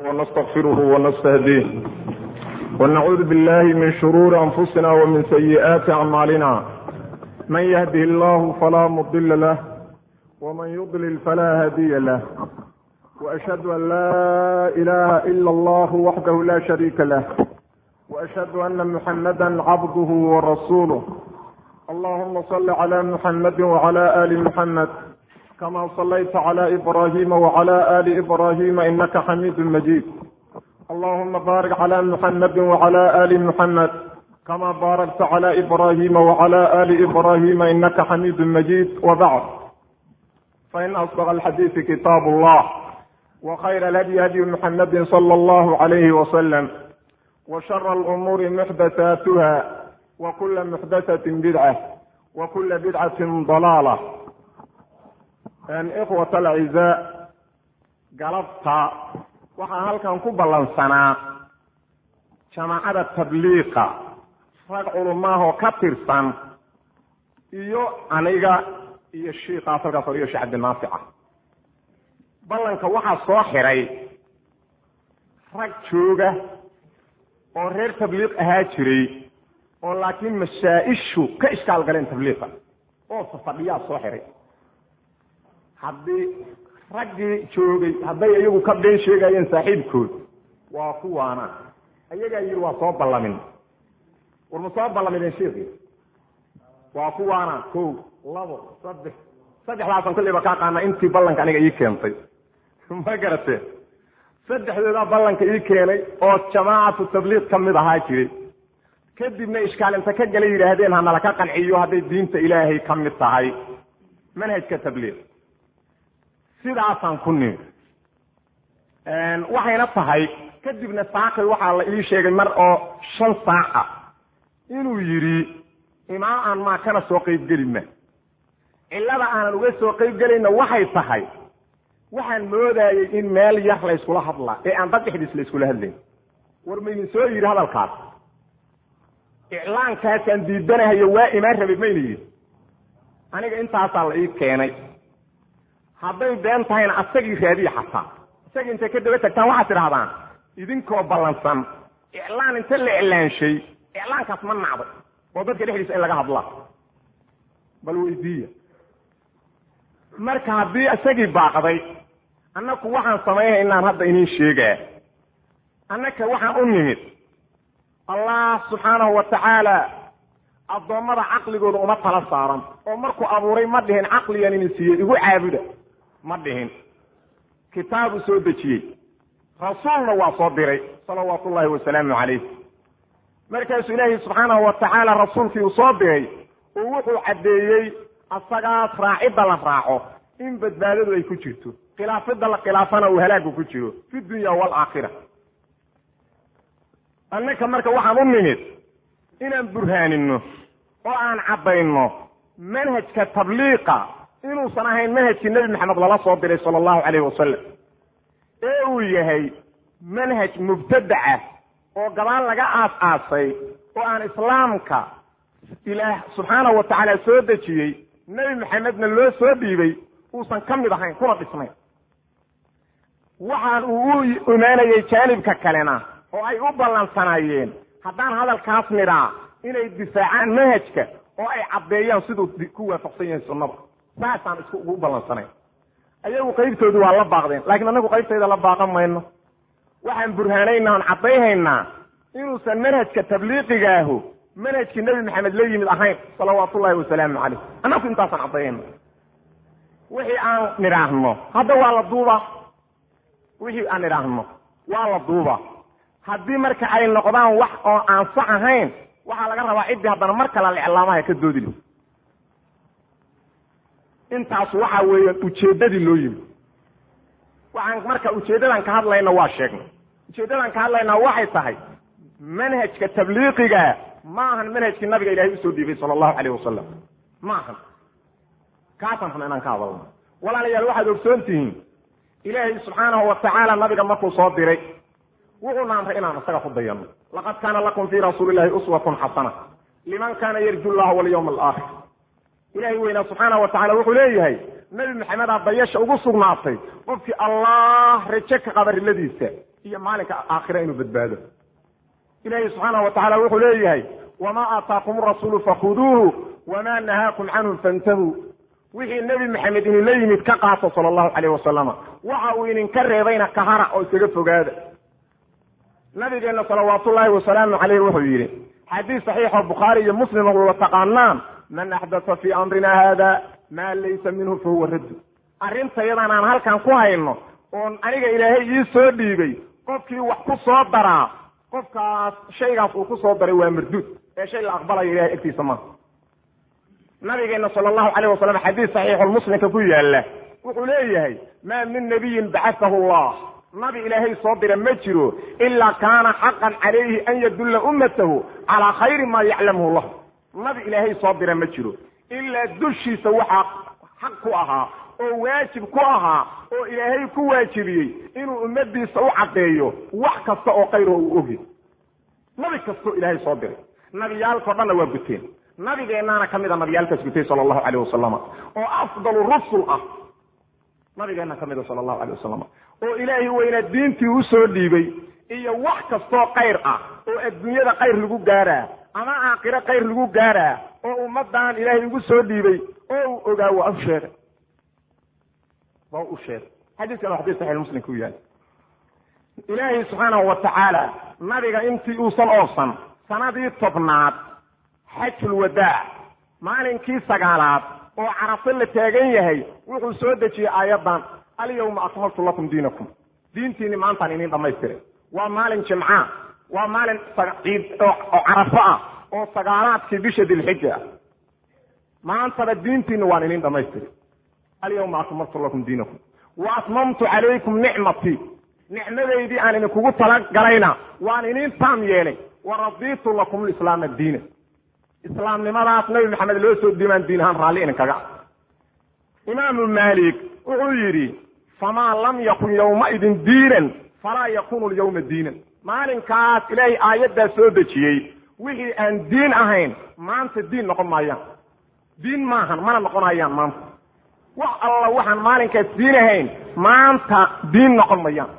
ونستغفره ونستهديه ونعوذ بالله من شرور أنفسنا ومن سيئات أعمالنا من يهده الله فلا مضل له ومن يضلل فلا هادي له وأشهد أن لا إله إلا الله وحده لا شريك له وأشهد أن محمدا عبده ورسوله اللهم صل على محمد وعلى آل محمد كما صليت على إبراهيم وعلى آل إبراهيم إنك حميد مجيد اللهم بارك على محمد وعلى آل محمد كما باركت على إبراهيم وعلى آل إبراهيم إنك حميد مجيد وبعد فإن أصدق الحديث كتاب الله وخير الهدي هدي محمد صلى الله عليه وسلم وشر الأمور محدثاتها وكل محدثة بدعة وكل بدعة ضلالة ikhwat alcizaa galabta waxaa halkan ku ballansanaa jamaacada tabliiqa rag culumaahoo ka tirsan iyo aniga iyo shiikaas halkaas hor iyo sheekh cabdinaafica ballanka waxaa soo xiray rag jooga oo reer tabliiq ahaa jiray oo laakiin masaa-ishu ka ishkaal galeen tabliiqa oo safadhiyaa soo xiray haddii raggii joogay hadday iyagu ka been sheegayeen saaxiibkood waa kuwaana ayagaa yidhi waa soo ballamin war ma soo ballamideen sheekii waa kuwaana ko labo saddex saddexdaasan kulliba ka aqaana intii ballanka aniga ii keentay ma garatee saddexdoodaa ballanka ii keenay oo jamaacatu tabliiq ka mid ahaa jiray kadibna ishkaalinta ka gala yidhaahdeen hanala ka qanciyo hadday diinta ilaahay ka mid tahay manhajka tabliiq sidaasaan ku nimi waxayna tahay kadibna saakay waxaa la ii sheegay mar oo shan saac ah inuu yidhi imaam aan maa kana soo qaybgeli ma cillada aanan uga soo qaybgelayna waxay tahay waxaan moodayey in meel yar la yskula hadlaa ee aan dad dhexdiis la yskula hadlayn war maydin soo yidhi hadalkaas iclaankaasaan diidanahayo waa imaan rabay mayna yidhi aniga intaasaa la ii keenay hadday been tahayna asagii raadiya xataa isagii intay ka daba tagtaan waxaad tidhahdaan idinkoo ballansan iclaan inta la iclaanshay iclaankaas ma nacday oo dadka dhexdiisa in laga hadlaa bal weydiiya marka haddii isagii baaqday annaku waxaan samaynay inaan hadda iniin sheegaa annaka waxaan u nimid allah subxaanahu wa tacaala addoommada caqligooda uma tala saaran oo markuu abuuray ma dhihin caqligan ini siiyey igu caabuda ma dhihin kitaabu soo dejiyey rasuulna waa soo diray salawaatu ullahi wasalaamu calayh markaasuu ilaahi subxaanahu wa tacaala rasuulkii uu soo diray uu wuxuu caddeeyey asagaas raacidda la raaco in badbaadadu ay ku jirto khilaafidda la khilaafana uu halaagu ku jiro fi dunya waalaakhira annaka marka waxaan u nimid inaan burhaanino oo aan caddayno manhajka tabliiqa inuusan ahayn manhajkii nebi maxamed lala soo diray sala allahu calayhi wasalam ee uu yahay manhaj mubtadaca oo gadaal laga aas-aasay oo aan islaamka ilaah subxaanahu wa tacaala soo dejiyey nebi maxamedna loo soo dhiibay uusan ka mid ahayn kuna dhisnayn waxaan uu u imaanayay jaanibka kalena oo ay u ballansanaayeen haddaan hadalkaas nidhaa inay difaacaan manhajka oo ay caddeeyaan siduu ku waafaqsan yahay sunnada saasaan isku ugu ballansanayn ayagu qaybtoodu waa la baaqdeen laakiin annagu qaybtayda la baaqan mayno waxaan burhaanaynaa on caddayhaynaa inuusan manhajka tabliiqigaahu manhajkii nebi maxamed la yimid ahayn salawaatu ullahi wasalaamu calayh annagu intaasaan caddayhayna wixii aan nidhaahno hadda waa la duuba wixii aan nidhaahno waa la duuba haddii marka ay noqdaan wax oo aan sax ahayn waxaa laga rabaa ciddii haddana mar kale liclaamaha ka doodi li intaas waxa weeyaan ujeeddadii loo yimi waxaan marka ujeeddadan ka hadlayna waa sheegnay ujeeddadan ka hadlaynaa waxay tahay manhajka tabliiqiga ma ahan manhajkii nabiga ilahay usoo dhiibay sala allahu calayh wasalam ma ahan kaasaan rabna inaan ka hadalno walaalayaal waxaad ogsoon tihiin ilaahay subxaanahu wa tacaala nabiga markuu soo diray wuxuuna amray inaan isaga ku dayano laqad kaana lakum fii rasuuli illahi uswatun xasana liman kana yarju llaha walyawma alaakhir ilahay weynaa subxaana wa tacala wuxuu leeyahay nebi maxamedaa dayasha ugu sugnaatay qofkii allah raje ka qaba riladiisa iyo maalinka aakhira inuu badbaado ilaahi subxaanahu wa tacala wuxuu leeyahay wamaa aataakum rasuulu fakhuduuhu wamaa nahaakum canhu fantahuu wixii nebi maxamed idinla yimid ka qaato sala allahu calayh wasalama waxa uu idinka reebayna kahara oo iskaga fogaada nabigeenna salawaatullaahi wasalaamu caleyh wuxuu yidhi xadiis saxiixoo bukhaari iyo muslim wada taqaanaan man axdasa fii amrina haada maa laysa minhu fahuwa raddu arrintayadan aan halkan ku hayno oon aniga ilaahay ii soo dhiibay qofkii wax ku soo daraa qofkaas shaygaas uu ku soo daray waa marduud ee shay la aqbalayo ilahay agtiisa maaha nabigeena sala allahu calayh wasalam xadiis saxiixulmuslimka ku yaalla wuxuu leeyahay maa min nabiyin bacatahu allah nabi ilaahay soo dira ma jiro ilaa kaana xaqan calayhi an yadulla ummatahu calaa khayri maa yaclamuhu lah nabi ilaahay soo dira ma jiro ilaa dushiisa waxaa xaq ku ahaa oo waajib ku ahaa oo ilaahay ku waajibiyey inuu ummadiisa u caddeeyo wax kasta oo khayro uu ogi nabi kastoo ilaahay soo diray nabiyaalkao dhanna waa guteen nabigeennaana ka mid a nabiyaalkaas gutay sala allahu calayh wasalama oo afdalu rusul ah nabigeenna ka mida sala allahu calayh wasalam oo ilaahay weynaa diintii usoo dhiibay iyo wax kastoo khayr ah oo adduunyada khayr lagu gaaraa ama aakhiro khayr lagu gaaraa oo ummaddan ilaahay ugu soo dhiibay oo uu ogaa waa u sheegay waa u sheegay xadiiskan waa xadiis saxiix muslim ku yahay ilaahay subxaanahu wa tacaala nabiga intii uusan oobsan sanadii tobnaad xajul wadaac maalinkii sagaalaad oo carafo la taagan yahay wuxuu soo dejiyey aayaddan alyawma akmaltu lakum diinakum diintiini maantaan inin dhamaystiray waa maalin jimca waa maalin ciid oo carafo ah oo sagaalaadkii bisha dilxija ah maantaba diintiina waan inin dhamaystiray alyawma akmaltu lakum diinakum wa atmamtu calaykum nicmatii nicmadaydii aan idinkugu talagalayna waan inin taam yeelay wa raditu lakum lislaama diina islaamnimadaas nabi maxamed loo soo diimaan diin ahaan raalli idinkaga imaamu maalik wuxuu yidhi famaa lam yakun yowmaidin diinan falaa yakunu lyawma diinan maalinkaas ilaahay aayaddaa soo dejiyey wixii aan diin ahayn maanta diin noqon maayaan diin maahan mana noqonayaan maanta wax alla waxaan maalinkaas diin ahayn maanta diin noqon mayaan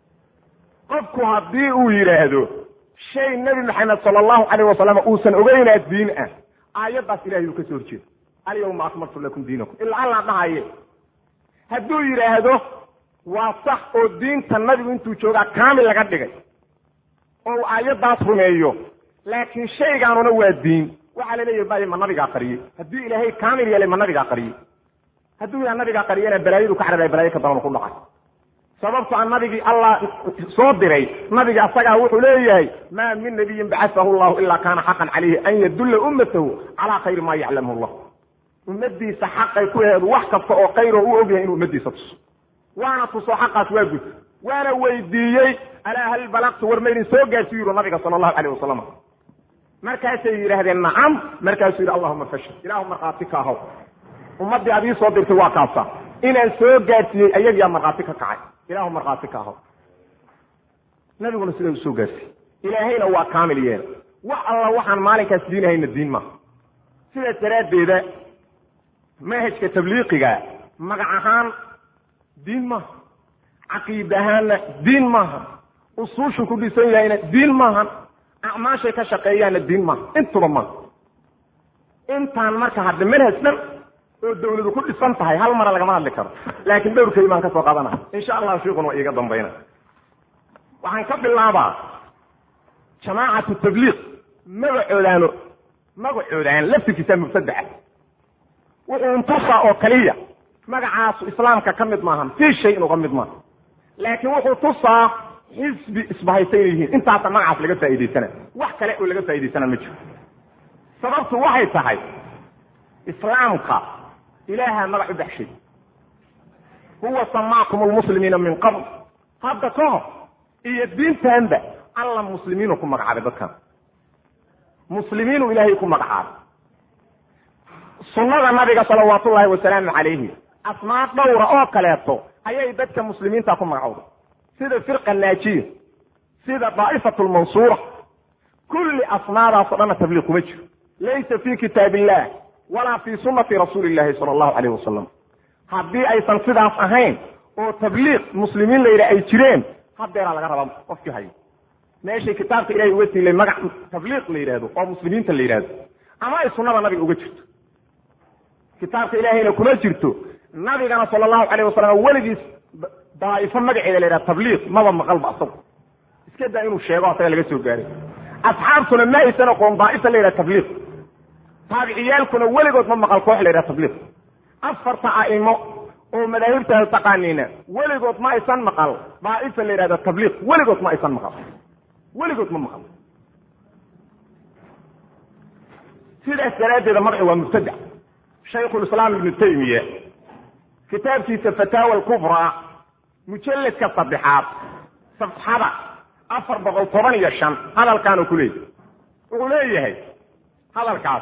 qofku haddii uu yidhaahdo shay nebi maxamed sala allahu calayh wasalam uusan ogeynaa diin ah aayaddaas ilahay uu ka soo horjeeda alyawma akmaltu lakum diinakum ilaa alla dhahaye hadduu yidhaahdo waa sax oo diinta nabigu intuu joogaa kaamil laga dhigay oo uu aayaddaas rumeeyo laakiin shaygaanuna waa diin waxaa la leeyahy bay ma nabigaa qariyey haddii ilaahay kaamil yeelay ma nabigaa qariyey hadduu yaha nabigaa qariyena balaayadu ka carabay balaayo ka daban ku dhacay sababto a nabigii allah soo diray nabiga asagaa wuxuu leeyahay maa min nabiyin bacasahu llahu ilaa kaana xaqan calayhi an yadulla ummatahu calaa khayri maa yaclamu llah ummadiisa xaqay ku aheedu wax kasta oo khayroo u ogyahay inuu ummadiisa tuso waana tuso xaqaas waa gud waana weydiiyey alaa hal balaqtu war maydin soo gaarsiyu yuru nabiga sala allahu calayh wasalam markaasay yidhaahdeen nacam markaasuu yidhi allahuma fashal ilaahu markhaati ka ahaw ummaddii ad ii soo dirtay waa kaasa inaan soo gaarsiiyey ayagiyaa markhaati ka kacay ilahu markhaati ka ahaw nabiguna sidaa usoo gaarsiiyey ilaahayna waa kaamil yeela wax alla waxaan maalinkaas diinahayna diin maaha sidaas daraaddeeda manhajka tabliiqiga magac ahaan diin maaha caqiid ahaanna diin maaha usuushu ku dhisan yahayna diin maahan acmaashay ka shaqeeyaanna diin maaha intuba maaha intaan marka hadda manhaj dhan oo dawladu ku dhisan tahay hal mara lagama hadli karo laakiin dhowrkay baan ka soo qaadana insha allahu shiikun waa iiga dambayna waxaan ka bilaabaa jamaacatu tabliiq magacoodaano magacoodaan laftirkiisa mubtadaca wuxuu intusaa oo kaliya magacaasu islaamka ka mid maahan fii shay inuga mid maaha laakiin wuxuu tusaa xisbi isbahaysan yihiin intaasa magacaas laga faa'idaysana wax kale oo laga faa'idaysana ma jiro sababtu waxay tahay islaamka ilaaha magac u baxshay huwa samaakum lmuslimiina min qabl hadda ka hor iyo diintanba alla muslimiinu ku magacaabay dadkan muslimiinu ilaahay ku magacaabay sunnada nabiga salawaatullaahi wasalaamu calayhi asmaa dhowra oo kaleeto ayay dadka muslimiinta ku magacowday sida firqa naajiya sida daa'ifatu lmansuura kulli asmaadaas o dhanna tabliiq kuma jiro laysa fi kitaab illah walaa fi sunati rasuuli llahi sala allahu calayh wasalam haddii aysan sidaas ahayn oo tabliiq muslimiin la yidhaha ay jireen hadeeraa laga rabaa qofkii hayo meeshay kitaabka ilahay uga siilay magac tabliiq la yidhahdo oo muslimiinta la yidhahdo ama ay sunnada nabiga uga jirto kitaabka ilahayna kuma jirto nabigana sala allahu calayh wasalam weligiis daa'ifo magaceeda la yidhahdo tabliiq maba maqalba asagu iska daa inuu sheego asaga laga soo gaaray asxaabtuna ma aysan aqoon daaifa la yidhaha tabliiq taabiciyaalkuna weligood ma maqal koox la yidhaha tabliiq afarta a'imo oo madaahibtaada taqaaniina weligood ma aysan maqal daaifa la yidhahda tabliiq weligood ma aysan maqal weligood ma maqal sidaas daraaddeeda magaci waa mubtadac shaykhulislaam ibnu taymiya kitaabkiisa fataawa alkubraa mujalladka saddexaad safxada afar boqol toban iyo shan hadalkaanu ku leeyahy wuxuu leeyahay hadalkaas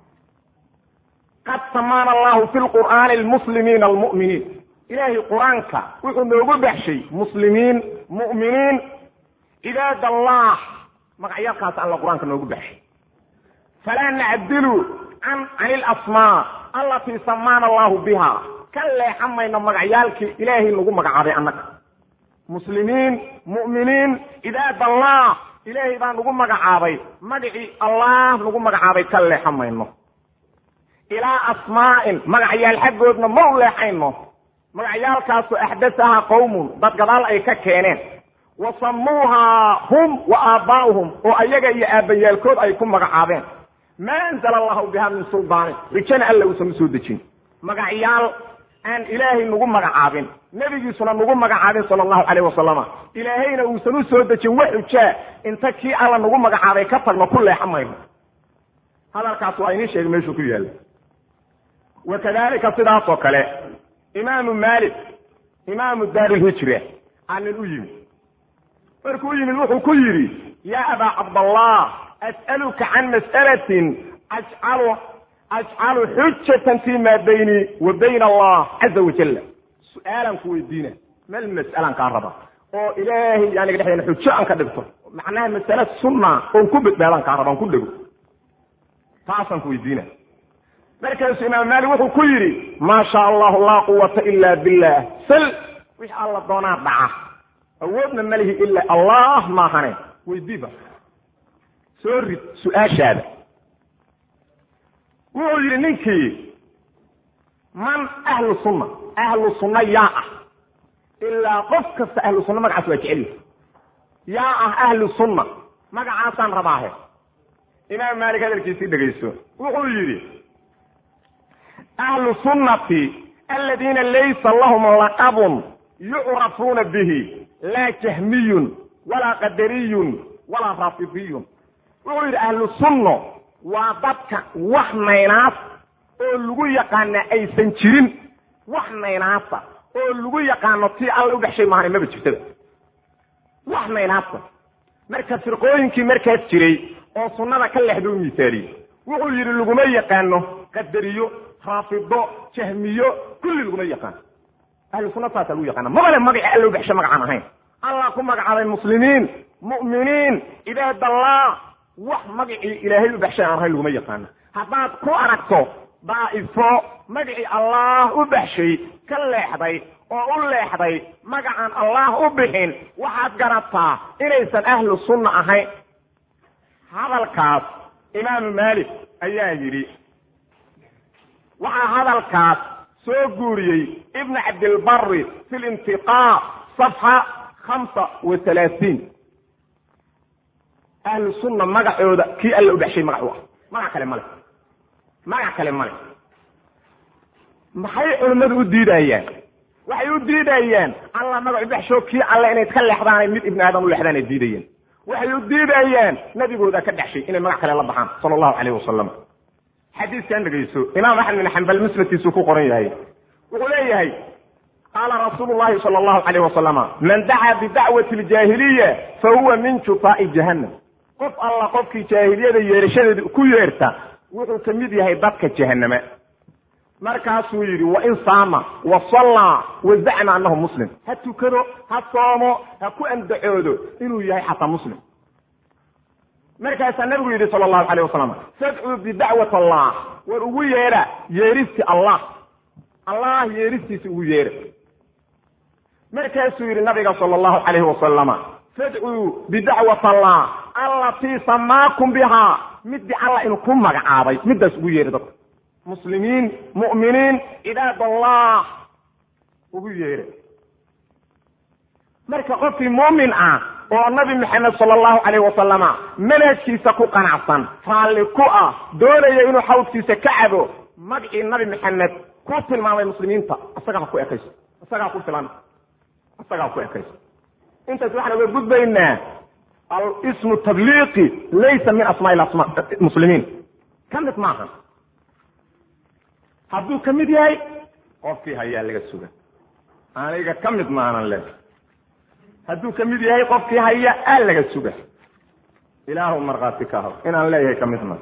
qad samaana allahu fi lqur'aani almuslimiina almu'miniin ilaahay qur-aanka wuxuu noogu baxshay muslimiin mu'miniin cibaad allah magacyaalkaas alla qur-aanka noogu baxshay falaa nacdilu can cani ilasmaa allatii samaana allahu biha ka leexan mayno magacyaalkii ilaahay nagu magacaabay annaga muslimiin mu'miniin cibaad allah ilaahay baa nagu magacaabay magacii allah nagu magacaabay ka leexan mayno ilaa asmaa'in magacyaal xaggoodna ma u leexayno magacyaalkaasu axdasahaa qowmun dad gadaal ay ka keeneen wa samuuhaa hum wa aabbaa'uhum oo ayaga iyo aabbayaalkood ay ku magacaabeen maa anzala allahu biha min suldaanin rijana alla uusan u soo dejin magacyaal aan ilaahay nagu magacaabin nebigiisuna nagu magacaabin sala allahu calayh wasalama ilaahayna uusan u soo dejin wax xujaa inta kii alla nagu magacaabay ka tagno ku leexan mayno hadalkaas waa inii sheegay meeshuu ku yaalla wa kadalika sidaas oo kale imaamu maalik imaamu daarilhijra aanin u yimid markuu u yimid wuxuu ku yidhi yaa abaa cabdallah as'aluka can mas'alatin ajcalu ajcalu xujatan fi ma bayni wa bayna allah caza wajalla su-aalaan ku weydiina mal mas'alaan kaa raba oo ilaahay aniga dhexdeena xujo aan ka dhigto macnaha masale sunna oon ku badbaadaan kaa raba aan ku dhego taasaan ku weydiina markaasuu imaam maalik wuxuu ku yidhi maa sha allahu laa quwata ila billah sal wixii alla doonaa dhaca awoodna ma lihi ilaa allah maahane weydiiba soo rid su-aashaada wuxuu yidhi ninkii man ahlu sunna ahlu sunna yaa ah ilaa qof kasta ahlu sunna magacaas waa jecelihi yaa ah ahlu sunna magacaasaan rabaahe imaam maalik hadalkiisii dhegayso wuxuu yidhi ahlu sunnati aladiina laysa lahum laqabun yucrafuuna bihi laa jahmiyun walaa qadariyun walaa raafidiyun wuxuu yidhi ahlu sunno waa dadka wax naynaas oo lagu yaqaana aysan jirin wax naynaasa oo lagu yaqaano tii alla u dhexshay maahane maba jirtaba wax naynaasa marka firqooyinkii markaas jiray oo sunnada ka lexda u miisaaliyey wuxuu yidhi laguma yaqaano qadariyo raafido jahmiyo kulli laguma yaqaano ahlu sunna saasaa lagu yaqaana mabale magaci alla u dhexshay magacaan ahayn allah ku magacaabay muslimiin mu'miniin cibaadallah wax magacii ilaahay u baxshay aan ahayn laguma yaqaano haddaad ku aragto daa'ifo magacii allah u baxshay ka leexday oo u leexday magacaan allah u bixin waxaad garataa inaysan ahlu sunna ahayn hadalkaas imaamu maalik ayaa yidhi waxaa hadalkaas soo guuriyey ibn cabdilbari fi lintiqaa safxa hamsa wa halaatiin ahlu sunna magacooda kii alla u baxshay magac u ah magac kale male magac kale male maxay culimmadu u diidayaan waxay u diidayaan alla magac u baxsho kii alle inay ka leexdaanay mid ibni aadam u leexdaan ay diidayaan waxay u diidayaan nabigooda ka dhexshay inay magac kale la baxaan sala allahu calayh wasalam xadiiskan dhegayso imaam axmed bin xambal musnadkiisuu ku qoran yahay wuxuu leeyahay qaala rasuulu llahi sala allahu calayh wasalama man dacaa bidacwati ljaahiliya fa huwa min jufaa'i jahannam qof alla qofkii jaahiliyada yeerashadeeda ku yeerta wuxuu ka mid yahay dadka jahanama markaasuu yidhi wain saama wa sallaa wa zacma annahu muslim ha tukado ha soomo ha ku andacoodo inuu yahay xataa muslim markaasaa nabigu yidhi sala allahu calayh wasalam fadcuu bidacwat allah war ugu yeedha yeeristi allah allah yeeristiisa ugu yeedha markaasuu yidhi nabiga sala allahu calayhi wasalama fadcuu bidacwat allah allatii samaakum bihaa midii alla inuu ku magacaabay middaas ugu yeedhay dadka muslimiin mu'miniin cibaadallah ugu yeedhay marka qofkii muumin ah oo nabi maxamed sala allahu calayhi wasalama manhajkiisa ku qanacsan raalli ku ah doonaya inuu xawdkiisa ka cabo magcii nabi maxamed ku tilmaamay muslimiinta isagaa ku ekayso isagaa ku filan isagaa ku ekayso intaas waxaan uga gudbaynaa alismu tabliiqi laysa min asmaai asma muslimiin ka mid maaha hadduu ka mid yahay qofkii hayaa laga suga aniga ka mid maanan le hadduu ka mid yahay qofkii haya aa laga suga ilaahu markhaati ka haw inaan leeyahay ka mid ma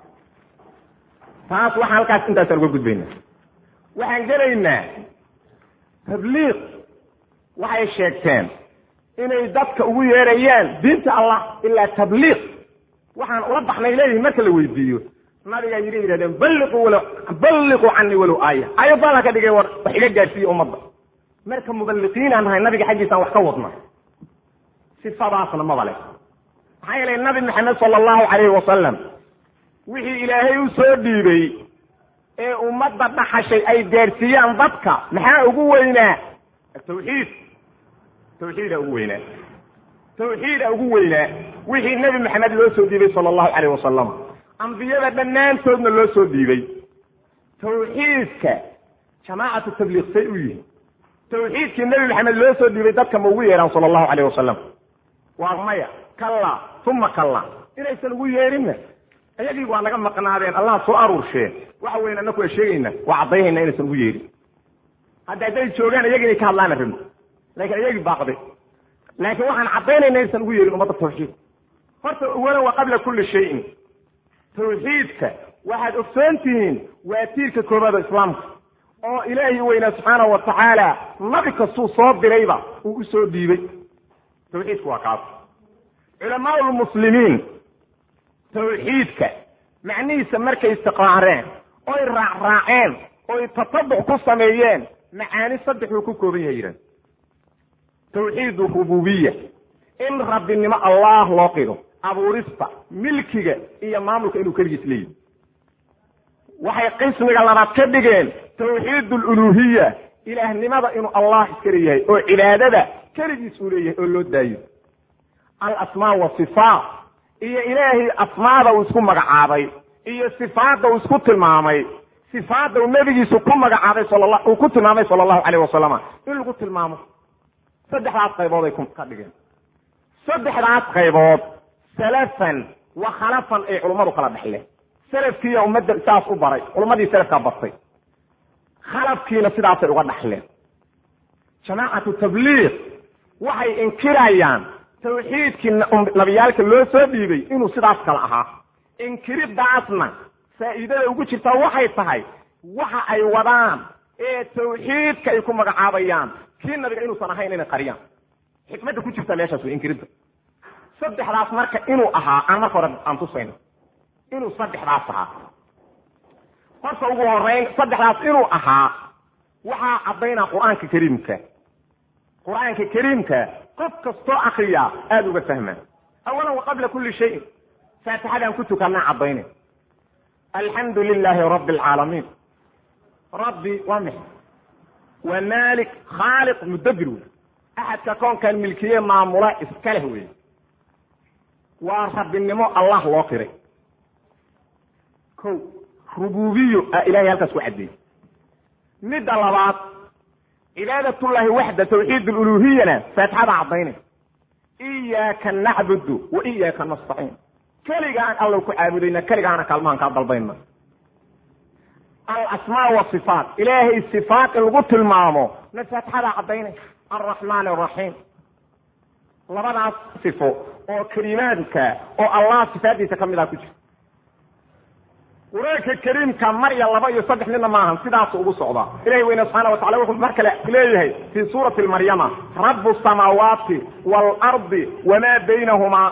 taas waxaan halkaas intaasaan uga gudbaynaa waxaan gelaynaa tabliiq waxay sheegteen inay dadka ugu yeerayaan diinta allah ilaa tabliiq waxaan ula baxnay leeyihin marka la weydiiyo nabigaa yidhi yihahdeen balliquu walo balliquu canii walow aaya ayadana ka dhigay war wax iga gaadhsiiya ummadda marka muballiqiinaan nahay nabiga xaggiisaan wax ka wadna sifadaasna maba leh maxaa yeelay nabi maxamed sala allahu calayhi wasalam wixii ilaahay u soo dhiibay ee ummadda dhaxashay ay gaadhsiiyaan dadka maxaa ugu weynaa tawxiid tawxiida ugu weynaa tawxiida ugu weynaa wixii nebi maxamed loo soo dhiibay sala allahu calayh wasalam ambiyada dhammaantoodna loo soo dhiibay tawxiidka jamaacatu tabliiq say u yihin tawxiidkii nebi maxamed loo soo dhiibay dadka ma ugu yeedhaan sala allahu calayh wasalam waa maya kalla uma kalla inaysan ugu yeedhinna ayagii waa naga maqnaadeen allah soo aruurshee waxa weyn annaku waa sheegayna waa caddaynayna inaysan ugu yeedhin hadda hadday joogaan iyagi inay ka hadlaana rabno laakiin iyagii baaqday laakiin waxaan caddaynayna inaysan ugu yeedhin ummadda tawxiid horta awalan waa qabla kulli shayin tawxiidka waxaad ogsoon tihiin waa tiirka koobaad oo islaamka oo ilaahay weynaa subxaanahu wa tacaala nabi kastuu soo dirayba uu u soo dhiibay tawxiidku waa kaas culamaa lmuslimiin tawxiidka macnihiisa markay istiqraareen oy raacraaceen oy tatabuc ku sameeyeen macaani saddexuu ku kooban yahay yidhahd tawxiid rububiya in rabbinimo allah loo qido abuurista milkiga iyo maamulka inuu keligiis leeyihi waxay qismiga labaad ka dhigeen tawxiid aluluhiya ilaahnimada inuu allah iska leeyahay oo cibaadada keligiis uu leeyahay oo loo daayo alasmaa wasifaat iyo ilaahay asmaada uu isku magacaabay iyo sifaadda uu isku tilmaamay sifaadda uu nebigiisu ku magacaabay sal uu ku tilmaamay sala allahu calayh wasalama in lagu tilmaamo saddexdaas qaybood ay ka dhigeen saddexdaas qaybood salafan wa khalafan ay culummadu kala dhexleen salafkiiya ummadda saas u baray culummadii salafkaa bartay khalafkiina sidaasay uga dhaxleen jamaacatu tabliiq waxay inkirayaan tawxiidkii nabiyaalka loo soo dhiibay inuu sidaas kale ahaa inkiridaasna faa'iidada ugu jirtaa waxay tahay waxa ay wadaan ee tawxiidka ay ku magacaabayaan kii nabiga inuusan ahayn inay qariyaan xikmadda ku jirta meeshaas way inkiridda saddexdaas marka inuu ahaa aan marka hore aan tusayno inuu saddexdaas ahaa horta ugu horeyn saddexdaas inuu ahaa waxaa caddaynaa qur-aanka kariimka qur-aanka kariimka qof kastoo akriya aada uga fahmaa awalan wa qabla kulli shayin faatixadaan ku tukanaa caddayna alxamdu lilaahi rabbi alcaalamiin rabbi waa mix waa maalik khaaliq mudabbir wey axadka koonkan milkiye maamula iska leh wey waa rabbinimo allah loo qiray ko rububiyo a ilahay halkaas ku caddeeyey midda labaad cibaadatullahi waxda tawxiid aluluhiyana faatixada caddaynay iyaaka nacbudu wa iyaaka nastaciin keligaan alla ku caabudayna keligaana kaalmahan kaa dalbayna alasmaa wasifaat ilaahay sifaat in lagu tilmaamo na faatixada caddaynay alraxmaan araxiim labadaas sifo oo kelimaadka oo allah sifaadiisa ka mid ah ku jirta qur-aanka kariimka mar iyo laba iyo saddex midna maahan sidaasu ugu socdaa ilahi weyne subxaana wa tacala wuxuu mar kale leeyahay fii suurati maryama rabu samaawaati waalardi wamaa baynahumaa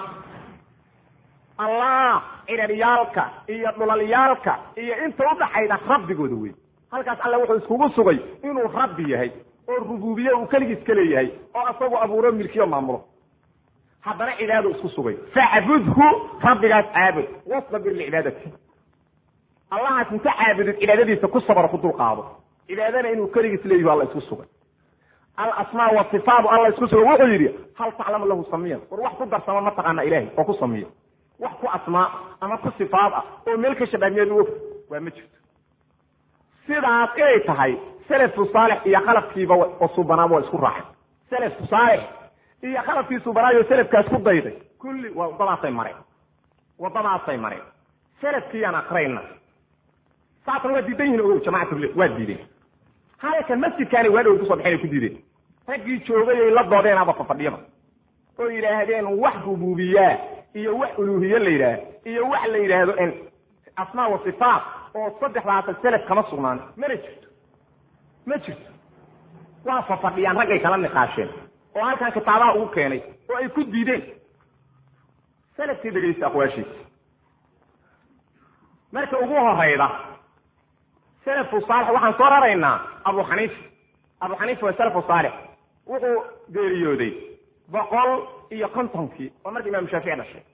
allah ciraryaalka iyo dhulalyaalka iyo inta udhaxayda rabbigooda wey halkaas alla wuxuu iskugu sugay inuu rabbi yahay oo rububiye uu keligiis ka leeyahay oo asagu abuuro milkiyo maamulo haddana cibaado isku sugay facbudhu rabbigaas caabud wastabir licibaadati allahaas inta caabudid cibaadadiisa ku sabro ku dulqaado cibaadana inuu keligiis leeyahi alla isku sugay alasmaa wasifaatu alla isku sugay wuxuu yidhi hal taclamu lahu samiyan war wax ku darsama ma taqaana ilahay oo ku samiya wax ku asmaa ama ku sifaad ah oo meel ka shabaamiyeed u og waa ma jirto sidaas inay tahay selafku saalix iyo khalafkiiba oo subanaaba waa isku raacay selafku saalix iyo khalafkii subanaayo selafkaas ku dayday kulli waa waddadaasay mareen waddadaasay mareen selafkiiyaan akrayna saasna waa diidan yihin o jamacatule waa diideen halkan masjidkaani waa dhow kusoo baxeen ay ku diideen raggii joogay ay la doodeen aba fafadhiyaba oo yidhaahdeen wax rububiyaa iyo wax uluhiye la yidhaah iyo wax la yidhaahdo asmaa wa sifaat oo saddexdaasa selaf kama sugnaan mana jirto ma jirto waa fafadhiyaan raggay kala niqaasheen oo halkan kitaabaha ugu keenay oo ay ku diideen selafkii dhegaysta aqwaashiisa marka ugu horayda selafku saalix waxaan soo raraynaa abu xaniifa abu xaniifa waa salafu saalix wuxuu geeriyooday boqol iyo kontonkii oo marka imaamu shaafici dhashay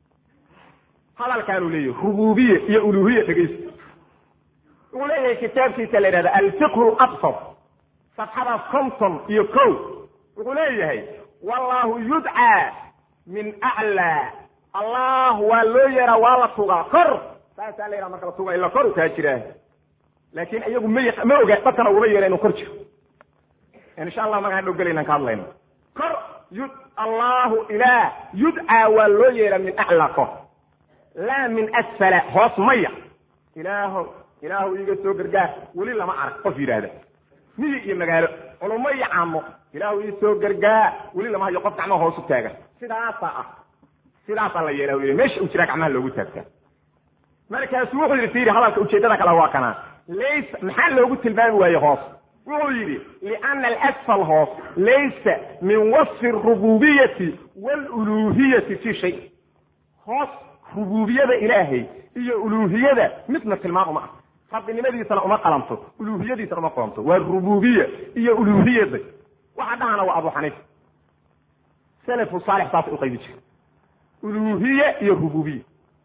hadalkaanuu leeyahy rububiye iyo uluhiye dhegaysta wuxuu leeyahay kitaabkiisa la yidhahda alfiqhu absar safxada konton iyo ko wuxuu leeyahay wallahu yudcaa min aclaa allah waa loo yeeraa waa la tugaa kor saasaa la yidhaha marka la tuga ila koru kaa jiraa laakin iyagu ma ma oga dadkana uguma yeera inuu kor jiro insha allah magaan dhow gelaynaan ka hadlayno kor yud allahu ilah yudcaa waa loo yeeraa min aclaa kor laa min asfala hoos maya ilaaho ilaahu iiga soo gargaar weli lama arag qof yidhaahda miyi iyo magaalo culumo iyo caamo ilaahu ii soo gargaar weli lama hayo qof gacmaha hoos u taagan sidaasaa ah sidaasaa la yeelaa wy meesha uu jiraa gacmaha loogu taagtaa markaasu wuxuu yidhi fiiri hadalka ujeeddada kale waa kanaa laysa maxaa loogu tilmaami waaye hoos wuxuu yidhi liana alasfal hoos laysa min wasfi arububiyati waaluluhiyati fi shay hoos rububiyada ilaahay iyo uluhiyada midna tilmaam uma ah rabbinimadiisana uma qalanto uluhiyadiisana uma qalanto waa rububiya iyo uluhiyada waxa dhahana waa abu xaniifa salafu saalix saasay uqaybi jira uluhiye iyo rububiya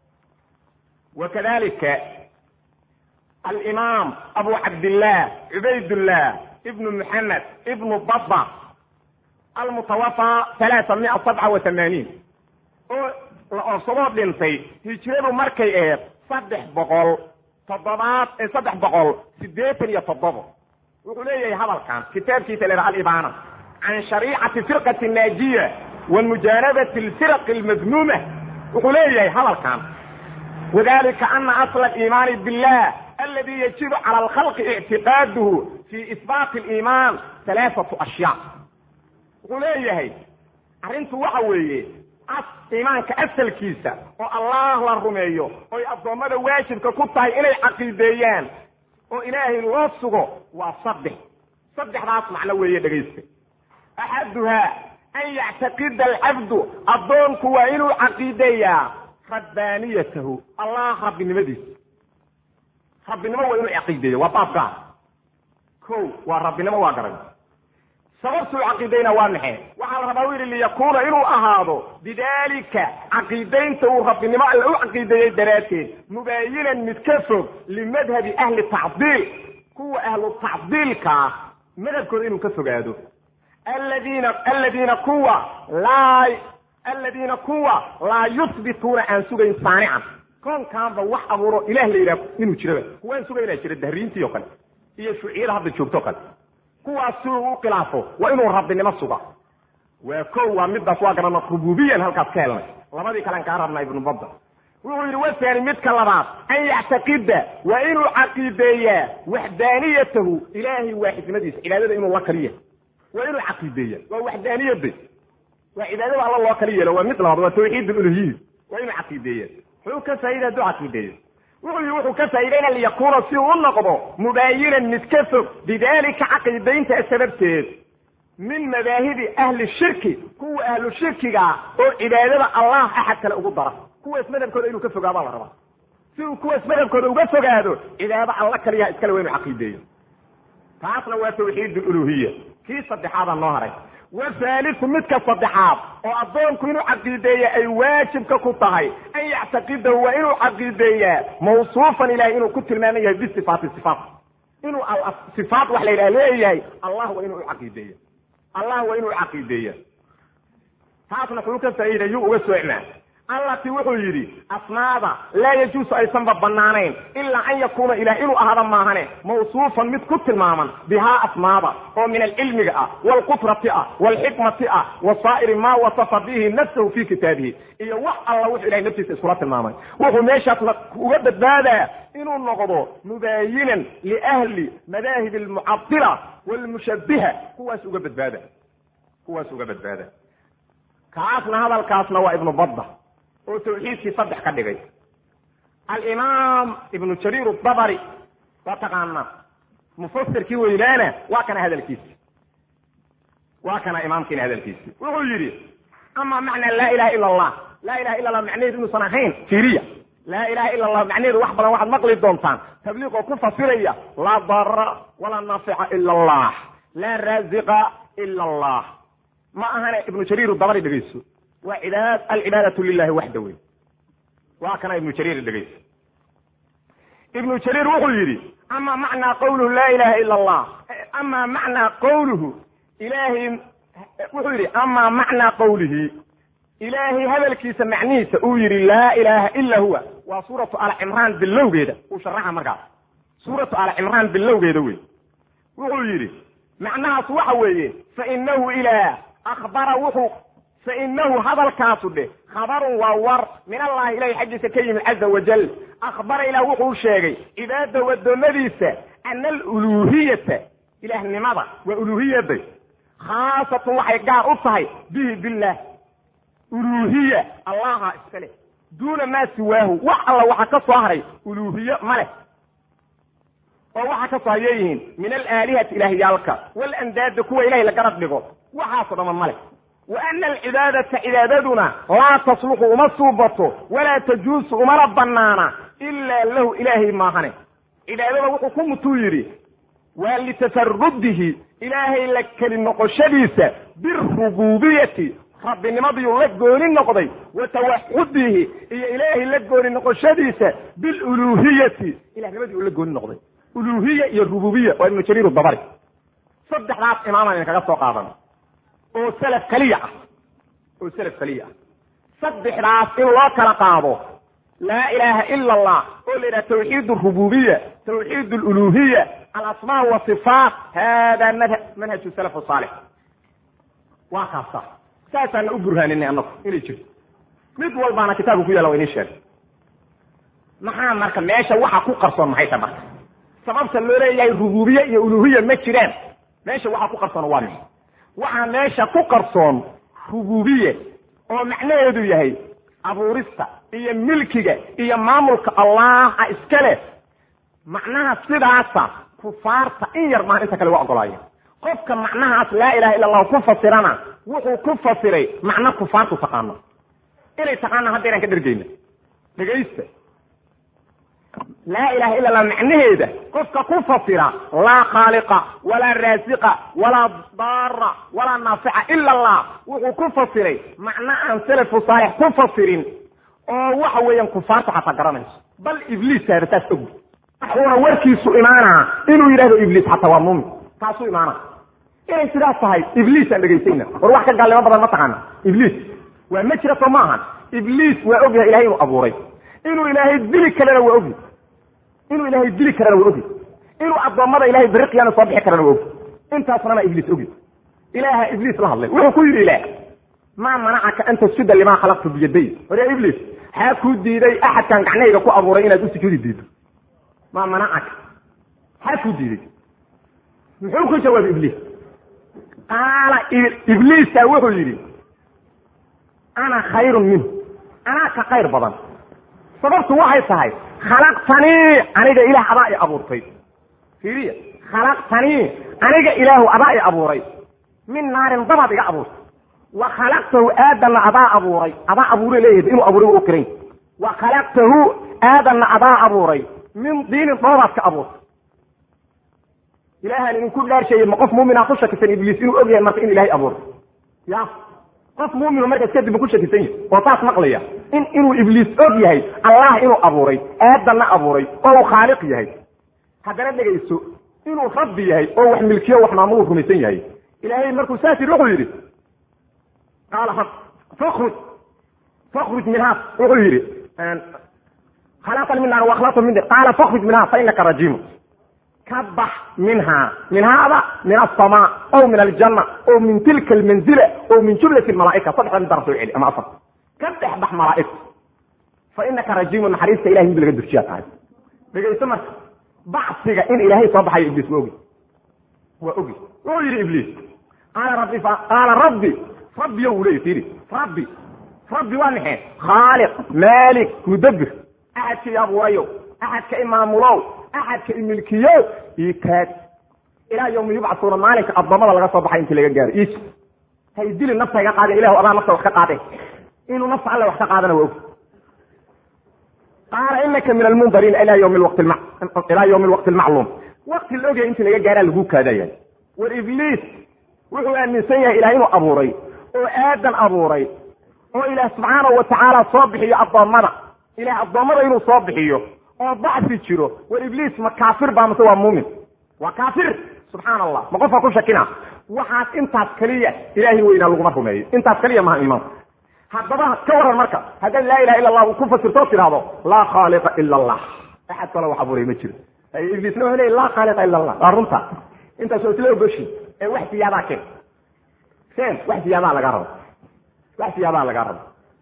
wakadalika alimaam abu cabdillah cubaydullah ibnu muxamed ibnu baba almutawafa halaaa mia sabca wa tamaaniin oo la oobsadoo dhintay hijradu markay aheed saddex boqol toddobaad saddex boqol siddeetan iyo toddobo wuxuu leeyahay hadalkan kitaabkiisa la alibaana can shariicati firqati naajiya wa mujaanabati alfiraqi almadmuuma wuxuu leeyahay hadalkan wadalika ana asla aliimaani billah aladi yajibu cala alkhalqi ictiqaaduhu fi isbaati aliimaan halaaatu ashyaa wuxuu leeyahay arrintu waxa weeye iimaanka asalkiisa oo allah la rumeeyo oy addoommada waajibka ku tahay inay caqiideeyaan oo ilaahay loo sugo waa saddex saddexdaas macno weeye dhegaysta axaduhaa an yactaqida alcabdu addoonku waa inuu caqiideeyaa rabbaaniyatahu allah rabbinimadiisa rabbinimo waa inuu caqiideeya waa baab gaar ko waa rabbinimo waa garan sababtuu caqiidayna waa maxay waxaa la rabaa u yidhi liyakuuna inuu ahaado bidalika caqiidaynta uu rabbinimo alle u caqiideeyey daraadteed mubaayinan mid ka fog limadhabi ahli tacdiil kuwa ahlu tacdiilkaa madhabkooda inuu ka fogaado aladiina aladiina kuwa laa aladiina kuwa laa yuhbituuna aan sugayn saanican koonkaanba wax abuuro ilah la yidhaha inuu jiraba kuwaan sugaynaa jira dahriintii o kale iyo shuuciyada hadda joogto kale kuwaas si uu u khilaafo waa inuu rabbinimo suga waa ko waa midaas waa garana rububiyan halkaas ka helnay labadii kalean kaa rabnaa ibnu badda wuxuu yidhi wathani midka labaad an yactaqida waa inuu caqiideeyaa waxdaaniyatahu ilaahay waaxidnimadiisa cibaadada inuu la kaliya waa inuu caqiideeya waa waxdaaniyada waa cibaadada alla loo kali yeelo waa mid labaad waa tawxiid uluhiya waa inuu caqiideeya muxuu ka faa'ida hadduu caqiideeyo wuxuu yii wuxuu ka faa'iidayna liyakuuna si uu u noqdo mubaayinan mid ka fog bidalika caqiidaynta sababteed min madaahibi ahli shirki kuwa ahlu shirkigaa oo cibaadada allah axad kale ugu dara kuwaas madhabkooda inuu ka fogaabaa la rabaa si uu kuwaas madhabkooda uga fogaado cibaado alla kaliyaha iskale waa inuu caqiideeyo taasna waa tawxiid uluhiya kii saddexaada noo haray wahaaliu midka saddexaad oo addoonku inuu caqiideeya ay waajibka ku tahay an yactaqidahu waa inuu caqiideeyaa mawsuufan ilahay inuu ku tilmaaman yahay bisifaati sifaat inuu sifaat wax la yidhaha leeyahay allah waa inuu ucaqiideeya allah waa inuu ucaqiideeya taasna wuxuu ka faa'iiday yuu uga soocmaa allati wuxuu yidhi asmaada laa yajuusu aysanba banaanayn ilaa an yakuuna ilah inuu ahaada maahane mawsuufan mid ku tilmaaman bihaa asmaada oo min alcilmiga ah waalqudrati ah waalxikmati ah wa saa'iri maa wasafa bihi nafsahu fi kitaabihi iyo wax alla wuxuu ilahay naftiisa iskula tilmaamay wuxuu meeshaas uga badbaadaa inuu noqdo mubaayinan liahli madaahib almucadila waalmushabiha kuwaas uga badbaada kuwaas uga badbaada kaasna hadalkaasna waa ibnu badda oo tawxiidkii saddex ka dhigay alimaam ibnu jariir dabari waa taqaanaa mufasirkii weynaana waa kana hadalkiisi waa kana imaamkiina hadalkiisi wuxuu yidhi ama macnaa laa ilaha ila allah laa ilaha illa allah macnaheedu inuusan ahayn fiiriya laa ilaha ila allah macnaheedu wax badan waxaad maqli doontaan tabliiq oo ku fasiraya laa dara walaa naafica ila allah laa raaziqa ila allah ma ahane ibnu jariir dabari dhegayso waa cibaad alcibaadatu lilahi waxda wey waa kana ibnu jariir dhegayso ibnu jariir wuxuu yidhi ama macnaa qawluhu laa ilaha ila allah ama macnaa qawluhu ilahay wuxuu yidhi ama macnaa qawlihi ilaahay hadalkiisa macnihiisa uu yidhi laa ilaha ila huwa waa suuratu alcimraan bilowgeeda uu sharaxa markaas suuratu alcimraan bilowgeeda wey wuxuu yidhi macnahaas waxa weeye fainahu ilaah akbara wuxuu fainahu hadalkaasu dheh khabarun waa war min allahi ilahay xaggiisa ka yimid caza wajal akhbara ilah wuxuu sheegay cibaadahu addoommadiisa ana aluluuhiyata ilaahnimada waa uluuhiyaday khaasatun waxay gaar u tahay bihi billaah uluuhiya allaha iska leh duuna maa siwaahu wax alla waxa ka soo haray uluuhiye ma leh oo waxa ka soo hayay yihiin min alaalihati ilaahyaalka walandaada kuwa ilahay la garab dhigo waxaasoo dhama ma leh wa ana alcibaadata cibaadaduna laa tasluxu uma suubato walaa tajuusu umana banaana ilaa lahu ilaahay maahane cibaadada wuxuu ku mutuu yidhi waa litafarudihi ilaahay la keli noqoshadiisa birububiyati rabbinimadiyuu la gooni noqday wa tawaxudihi iyo ilaahay la gooni noqoshadiisa biluluuhiyati ilahnimadii uu la gooni noqday uluuhiya iyo rububiya waa ibnu jariir dabari saddexdaas imaamaan idinkaga soo qaadan oo salaf keliya ah oo salaf keliya ah saddexdaas in loo kala qaado laa ilaaha ila allah oo la yidhaha tawxiid rububiya tawxiid luluhiya alasmaa wasifaat hada manhaju salaf saalix waa kaasa saasaana u burhaaninay anagu inay jirto mid walbaana kitaabka ku yaalla waa inii sheegay maxaa marka meesha waxa ku qarsoon maxay ta marka sababta loo leeyahay rububiye iyo uluhiya ma jiraan meesha waxa ku qarsoon waa mixi waxaa meesha ku qarsoon rububiye oo macnaheedu yahay abuurista iyo milkiga iyo maamulka allaha iska leh macnaha sidaasa kufaarta in yar maan inta kale waa ogolaaya qofka macnahaas laa ilaha illa allahu ku fasirana wuxuu ku fasiray macno kufaartu taqaano inay taqaana haddaynaan ka dhergeyna dhegaysta laa ilaha illa allah macnaheeda qofka ku fasira laa khaaliqa walaa raasiqa walaa daara walaa naafica ila allah wuxuu ku fasiray macno aan salafu saalix ku fasirin oo waxa weeyaan kufaarta xataa garanayso bal ibliis saara taas og wuxuuna warkiisu imaanaa inuu yidhahdo ibliis xataa waa muumin taasuu imaana inay sidaas tahay ibliis aan dhegaysayna war wax ka gaalnimo badan ma taqaana ibliis waa ma jira soo ma ahan ibliis waa ogyahay ilahay inuu abuuray inuu ilaahay dili kalena waa ogyahy inuu ilaahay dili karana waa ogi inuu addoommada ilahay beri qiyaama soo bixi karana waa ogi intaasnana ibliis ogi ilaaha ibliis la hadlay wuxuu ku yidhi ilaah maa manacaka an tasjuda limaa khalaqtu biyaday hore ibliis xaa kuu diiday axadkan gacnahayga ku abuuray inaad u sujuudi diido maa manacaka xaa kuu diiday muxuu ku jawaabay ibliis qaala ibliisa wuxuu yidhi ana khayrun minhu anaa ka khayr badan sababtu waxay tahay khalaqtanii aniga ilaah adaa i abuurtay fiiriya khalaqtanii aniga ilaahu adaa i abuuray min naarin dabaad iga abuurtay wa khalaqtahu aadanna adaa abuuray adaa abuure leeyahay inuu abuuray waa u kiran wa khalaqtahu aadanna adaa abuuray min diinin dhoobaad ka abuurtay ilaahaan idinku dhaarsheeyey ma qof muumina ku shakisan ibliis inuu og yahay marka in ilahay abuuray ya qof muuminu markaas kadib ma ku shakisan yahay oo taas maqlaya in inuu ibliis og yahay allah inuu abuuray aadanna abuuray oo uu khaaliq yahay haddana dhegayso inuu rabbi yahay oo wax milkiyo wax maamulu rumaysan yahay ilaahay markuu saas yidhi wuxuu yidhi qaala fakruj fakruj minhaa wuxuu yidhi khalaqani min naar wakhlaqtu min qaala fakruj minhaa fa inaka rajiimu ka bax minhaa minhaada min asamaa ow min aljanna ow min tilka almanzila ow min jumlati malaaika saddexda mid daraf soo celi ama afar ka dhex bax malaa'igta fa inaka rajiimu naxariista ilahay mid laga durjiyaa tahay dhegayso marka bacsiga in ilaahay soo baxayo ibliis waa ogi waa ogi wuxuu yidhi ibliis qaala rabbi qaala rabbi rabbiyo wuu leeyi fiiri rabbi rabbi waa maxay khaaliq maalik mudabbir axadka i abuurayo axadka i maamulow axadka i milkiyow ii kaad ilaa yawmi yubcasuuna maalinka addoommada laga soo baxay intii laga gaaro ii hay dili nafta iga qaadeen ilahu adaa nafta wax ka qaadeen inuu nafta alle wax ka qaadana waa og qaala inaka min almundariina ilaa ywmi wati ilaa ywmi lwaqti almacluum waqti la ogyahay intii laga gaaraa lagu kaadaya war ibliis wuxuu aaminsan yahay ilaah inuu abuuray oo aadan abuuray oo ilaah subxaanahu watacaala soo bixiyo addoommada ilaah addoommada inuu soo bixiyo oo bacsi jiro war ibliis ma kaafir baa mase waa muumin waa kaafir subxaana allah ma qofka ku shakina waxaas intaas keliya ilaahay weynaa laguma rumeeyo intaas keliya maha iimaanku haddaba ka waran marka haddaad laa ilaha illa allah ku fasirtoo tidhaahdo laa khaaliqa ila allah axad kale wax abuuray ma jiro ibliisna wuxuu leey laa khaaliqa ila allah waa runta intaas waa isla ogoshi ee wax siyaadaa keen keen wax siyaadaa laga rabo wax siyaadaa laga rabo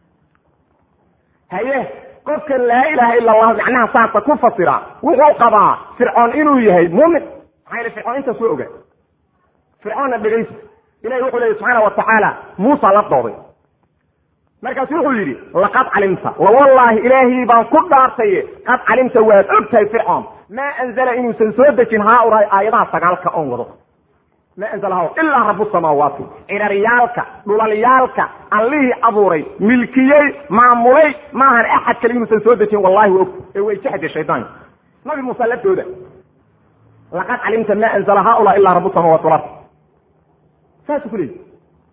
haye qofkan laa ilaha ila allah macnaha saasa ku fasira wuxuu qabaa fircoon inuu yahay muumin maxaa yele fircoon intaas waa ogaa fircoonna dhegaysta ilahi wuxuu leeyay subxaana wa tacaala muusa la dooday markaasu wuxuu yidhi laqad calimta lawallaahi ilaahii baan ku dhaartaye qad calimta waad og tahay fircoon maa anzala inuusan soo dejin haaulaai aayadaha sagaalka oon wado maa anzala ha ilaa rabu samaawaati ciraryaalka dhulalyaalka allihii abuuray milkiyey maamulay maahan axad kale inuusan soo dejin wallahi wa og ee way jexde shaydaanka nabi muuse laftooda laqad calimta maa anzala haaulaa ilaa rabu samaawaati walard saasuu ku leeyi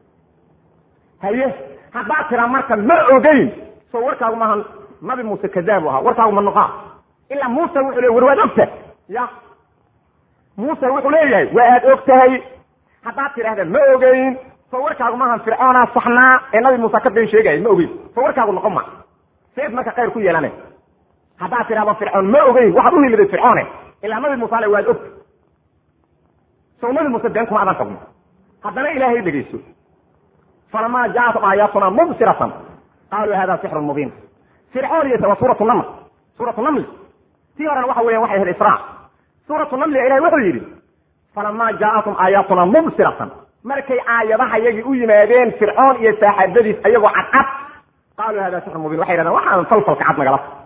haye haddaad tiraa marka ma ogeyn soo warkaagu maaha nabi muuse kadaabu ahaa warkaagu ma noqaa ilaa muuse wuxuu leey war waad ogtahay ya muuse wuxuu leeyahay waa aad og tahay haddaad tidhahda ma ogeyn soo warkaagu maaha fircoonaa saxnaa ee nabi muuse ka been sheegaya ma ogeyn soo warkaagu noqon ma seed marka khayr ku yeelane haddaad tidhahdo fircoon ma ogeyn waxaad u hiliday fircoone ilaa nabi muuse ale waad ogta sow nabi muuse been kuma adan qabno haddana ilaahay dhegayso falama jaatum aayaatuna mubsiratan qaaluu hada sixrun mubiin fircoon iyo waa suuratu naml suuratu namli tii horena waxa weyan waxay ahayd israa suuratu namliga ilahay wuxuu yidhi falama jaatum aayaatuna mubsiratan markay aayadaha yagii u yimaadeen fircoon iyo saaxaabadiis ayagoo cadcad qaaluu hada sixrun mubiin waxay yidhahdeen waxaan falfalka cad nagala tag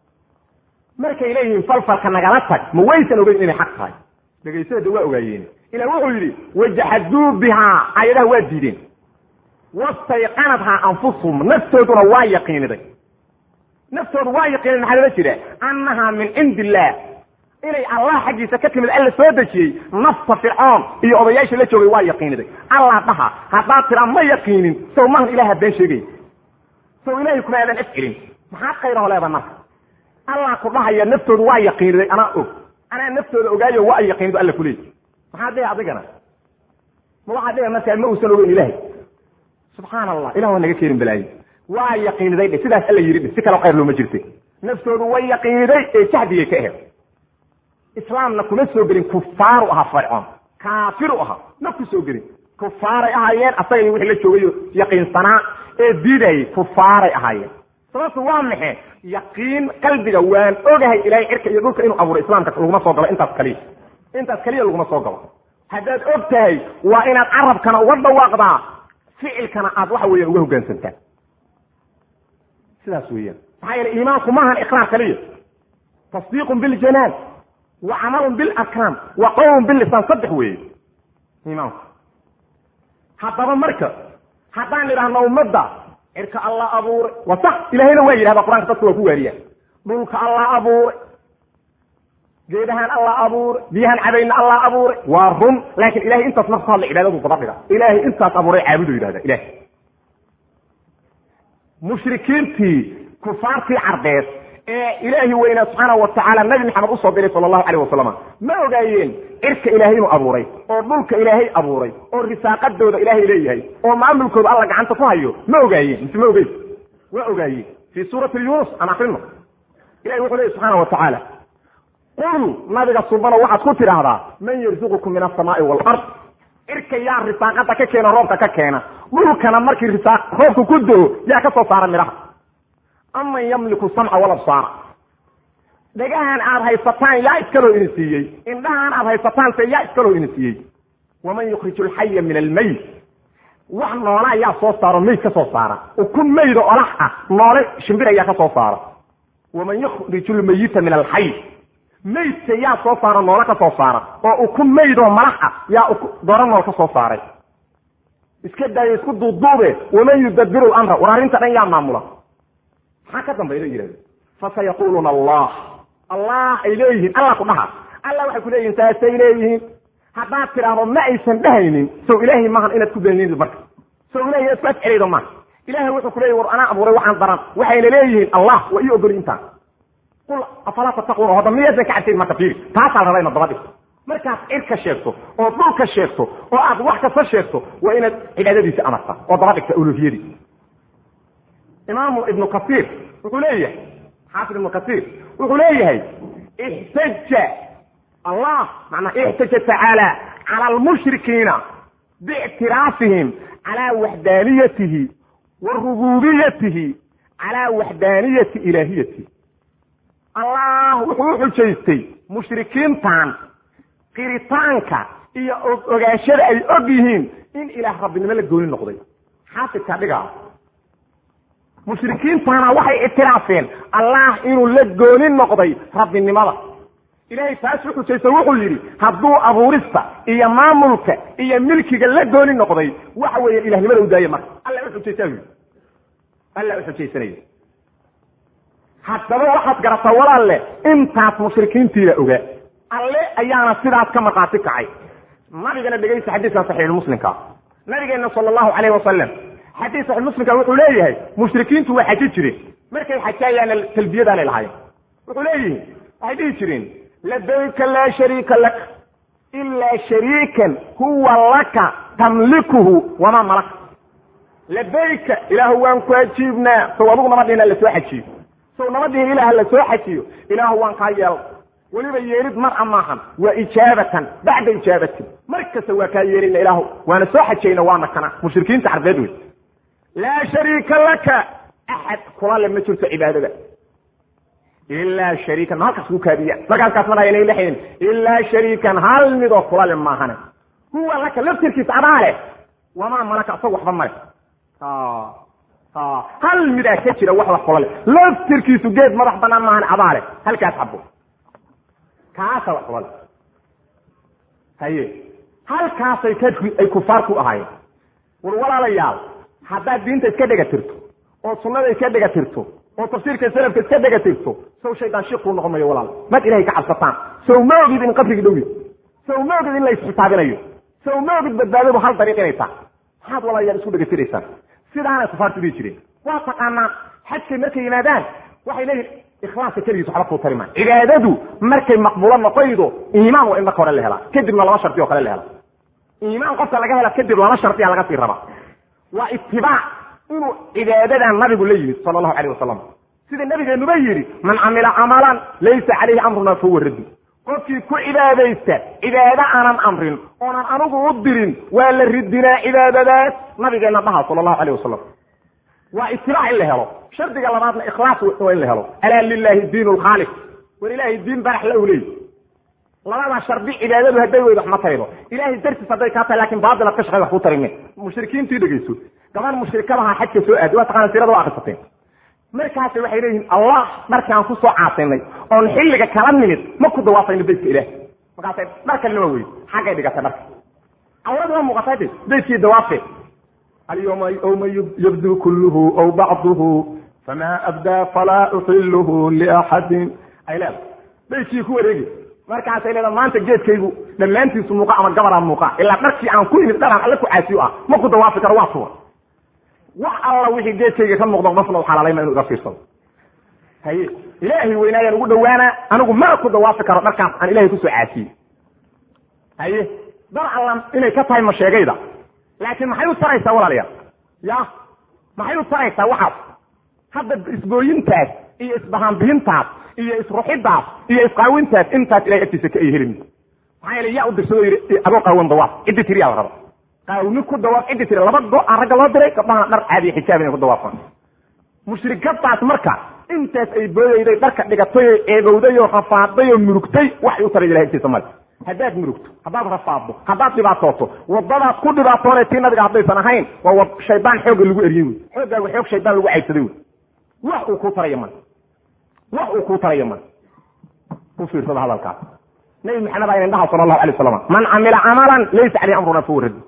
markay leeyihiin falfalka nagala tag ma waysan ogeyn inay xaq tahay dhegaysadada waa ogaayeen ilah wuxuu yidhi wajaxaduu bihaa aayadaha waa diideen wastayqanadhaa anfusuhum naftooduna waa yaqiiniday naftoodu waa yaqiinid maxaa loola jira annahaa min cindi illaah inay allah xaggiisa ka timid alla soo dejiyey nafta fircoon iyo odayaashii la joogay waa yaqiiniday allah dhaha haddaad tiraa ma yaqiinin sow mahan ilaha been sheegay sow ilahay kuma aadan afcelin maxaad khayraho leeda marka allah ku dhahaya naftoodu waa yaqiiniday anaa og anaa naftooda ogaayo waa yaqiinido alla kuleey maxaad dhihi adigana ma waxaad dhihi markaa ma uusan ogeyn ilahay subxaan allah ilah waa naga keenin balaaye waa yaqiiniday dhe sidaas alla yidhi dhe si kale khayr looma jirte naftoodu way yaqiiniday ee jahdigay ka aheed islaamna kuma soo gelin kufaaru ahaa fircoon kaafiru ahaa ma ku soo gelin kufaaray ahaayeen asaga iyo wixii la joogayo yaqiinsanaa ee diidayay kufaaray ahaayeen sababtu waa maxe yaqiin qalbiga waan ogahay ilaahay cirka iyo dhulka inuu abuuray islaamka laguma soo galo intaas kaliya intaas kaliya laguma soo galo haddaad og tahay waa inaad carabkana uga dhawaaqdaa ficilkana aad waxa weeyaan uga hoggaansantaa sidaas weeyaan maxaa yeele iimaanku maahan iqraar kaliya tasdiiqun biljanaan wa camalun bilarkaan wa qowlun billisaan saddex weeye iimaanku haddaba marka haddaan idhaahno ummadda cirka allah abuuray waa sax ilahayna waa yidhahda qur-aanka dadka waa ku waariyaa dhulka allah abuuray geedahaan allah abuuray biyahaan cabayna allah abuuray waa run laakiin ilahay intaas marka ka hadla cibaadadu daba dhiga ilaahay intaas abuuray caabudu yidhahda ilahay mushrikiintii kufaartii carbeed ee ilaahi weynaa subxaana wa tacaala nabi maxamed usoo diray sala allahu alayh wasalam ma ogaayeen cirka ilaahay inuu abuuray oo dhulka ilaahay abuuray oo risaaqadooda ilaahay leeyahay oo maamulkooda alla gacanta ku hayo ma ogaayeen mise ma ogeyn waa ogaayeen fii suurati yunus aan akrino ilahi wuxuu leeyahy subxaana wa tacaala qul nabiga subano waxaad ku tidhaahdaa man yarzuqukum min asamaai waalard cirka yaa risaaqada ka keena roobka ka keena dhulkana markii risaaq roobka ku doo yaa ka soo saara midhaha aman yamliku samca walabsaara dhagahan aad haysataan yaa iskaloo idin siiyey indhahaan aad haysataan se yaa iskaloo idin siiyey waman yukhriju alxaya min almayt wax noole ayaa soo saaro mayd ka soo saara ukun maydo olax ah noole shimbir ayaa ka soo saara waman yukhriju lmayita min alxay maydka yaa soo saara noole ka soo saara oo ukun maydoo malax ah yaa dooro nool ka soo saaray iska daayo isku duuduube waman yudabiru lamra war arrinta dhan yaa maamula maxaa ka dambayda yidhahda fasayaquluuna allah allah ay leeyihiin allah ku dhaha allah waxay ku leeyihin saasay leeyihiin haddaad tidhaahdo ma aysan dhahaynin sow ilaahay maahan inaad ku beeninid marka sow ilahay inaad ku afcelaydo maaha ilahay wuxuu ku leeyahy war anaa abuuray waxaan daran waxayna leeyihiin allah waa ii ogoli intaan qul afalaa tattaquuna hadda miyaysan ka cabsayn marka fiiri taasaa raba inaad daba dhigto markaad cirka sheegto oo dhulka sheegto oo aad wax kasta sheegto waa inaad cibaadadiisa amarta oo daba dhigta uluhiyadii imaamu ibnu kasiir wuxuu leeyahay xaafid ibnu kasiir wuxuu leeyahay ixtaja allah manaa ixtaja tacaala cala almushrikiina biictiraafihim calaa waxdaaniyatihi wa rububiyatihi calaa waxdaaniyati ilaahiyatihi allah wuxuu u xujaystay mushrikiintan qiritaanka iyo ogaashada ay og yihiin in ilaah rabbinimo la gooni noqday xaafidka dhigaa mushrikiintana waxay ictiraafeen allah inuu la gooni noqday rabbinimada ilahay taas u xujaysa wuxuu yidhi hadduu abuurista iyo maamulka iyo milkiga la gooni noqday waxa weeye ilahnimada u daaya marka alla uxujaysa yidhi alla uxujaysanaya haddaba waxaad garataa walaalle intaas mushrikiintiila ogaa alle ayaana sidaas ka markhaati kacay nabigana dhegaysta xadiiskan saxiixulmuslimka nabigeena sala allahu calayhi wasalam xadiis saxiix muslimka wuxuu leeyahay mushrikiintu waa xaji jireen markay xajayaana talbiyadaanay lahaayeen wuxuu leeyihi waxay dhihi jireen labayka laa shariika lak ilaa shariikan huwa laka tamlikuhu wamaa malaka labayka ilaahu waan ku ajiibnaa sow adugu nama dhihin la soo xajiyo sow nama dhihin ilaah la soo xajiyo ilaahu waan kaa yeela weliba yeerid mar a maahan waa ijaabatan bacda ijaabatin mar kasta waa kaa yeerina ilaahu waana soo xajayna waana kana mushrikiinta carbeed wey laa shariika laka axad kula le ma jirto cibaadada ilaa shariikan ma halkaas ku kaadiya markaaskaas ma dhaha lehin ilaa shariikan hal midoo kula le maahane huwa laka laftirkiisa adaa leh wamaa malaka isaga waxba male hal midaa ka jira wax wax kula leh laftirkiisu geed madax banaan maahan adaa leh halkaas xabo kaasa wax kula leh haye halkaasay ay kufaar ku ahaayeen war walaalayaal haddaad diinta iska dhega tirto oo sunnada iska dhega tirto oo tafsiirka salafka iska dhega tirto sow shaydaan shikuu noqon mayo walaal mad ilahay ka cabsataan sow ma ogid in qabrigi dhowyi sow ma ogid in la isxisaabinayo sow ma ogid badbaadadu hal dariiq inay tahay maxaad walaalayaal isku dhega tiraysaan sidaanay kufaartu dhihi jireen waa taqaanaa xajkay markay yimaadaan waxay leeyihin ikhlaaska keligiis waxba kuu tari maa cibaadadu markay maqbuulo noqoydo iimaan waa in marka hore la helaa kadibna laba shardi oo kale la hela iimaan qofka laga hela kadib laba shardiya laga sii rabaa waa itibaac inuu cibaadadan nabigu la yimid sala allahu alayh wasalam sida nabigeenuba yidhi man camila camalan laysa calayhi amruna fahuwa raddu qofkii ku cibaadaysta cibaado aanan amrin oonan anigu u dirin waa la ridinaa cibaadadaas nabigeenna dhaha sala allahu alayh wasalam waa itibaac in la helo shardiga labaadna ikhlaas waa in la helo alaa lilahi diin lkhaalif war ilaahay diin barax la uleey labada shardi cibaadadu hadday weydo wax ma taydo ilahay dartiis hadday kaa tahay lakin baatil ad ka shaqey wax ku tarime mushrikiintii dhegeyso gaban mushrikadaha xajka soo aadi waa taqaana sirada waa akrisateen markaas waxay leeyihiin allah markii aan kusoo caasinay oon xilliga kala nimid ma ku dawaafayno baytka ilaah markaasay dhar kalena waa weyy xaggay dhigatay dharka awradu waa muuqatay de baytkii dawaafee alyawma yawma yabdu kulluhu aw bacduhu fama abdaa falaa uxiluhu liaxadin ay leedahay baytkii ku wareegi markaasay leedaha maanta geedkaygu dhammaantiisu muuqa ama gabaraa muuqa ilaa dharkii aan ku imid dharaan alle ku caasiyo ah ma ku dawaafi karo waa tuura wax alla wixii geedkayga ka muuqdo qofna u xalaalayma inu iga fiirsado haye ilaahay weynaayaan ugu dhawaana anigu mana ku dawaafi karo dharkaas aan ilahay kusoo caasiyey haye dar allan inay ka tahay ma sheegayda laakiin maxay u taraysaa walaalayaal ya maxay u taraysaa waxaas hadda isbooyintaas iyo isbahaanbiyintaas iyo isruxidaas iyo isqaawintaas intaas ilahay agtiisa ka ay helin maxaa yeele yaa u dirsado yidhi adoo qaawan dawaaf ciddi tiriyaa la raba qaawni ku dawaaf ciddi tiri laba go aan ragga loo diray gabdhaha dhar caadiya xijaab inay ku dawaafaan mushrikadaas marka intaas ay boodayday dharka dhigatay oo eegowday oo rafaaday oo murugtay waxay u taray ilahay agtiisa male haddaad murugto haddaad rafaaddo haddaad dhibaatooto wadadaad ku dhibaatoonay tii nabiga haddaysan ahayn waa shaydaan xoogga lagu eriyey wey xooggaagu xoog shaydaan lagu caybsaday wey wax uu kuu taraya male wax uu kuu taraya male u fiirsada hadalkaas nabi maxamed aa indhaha sala allahu alay wasalam man camila camalan laysa caleyh amruna fahuwa raddi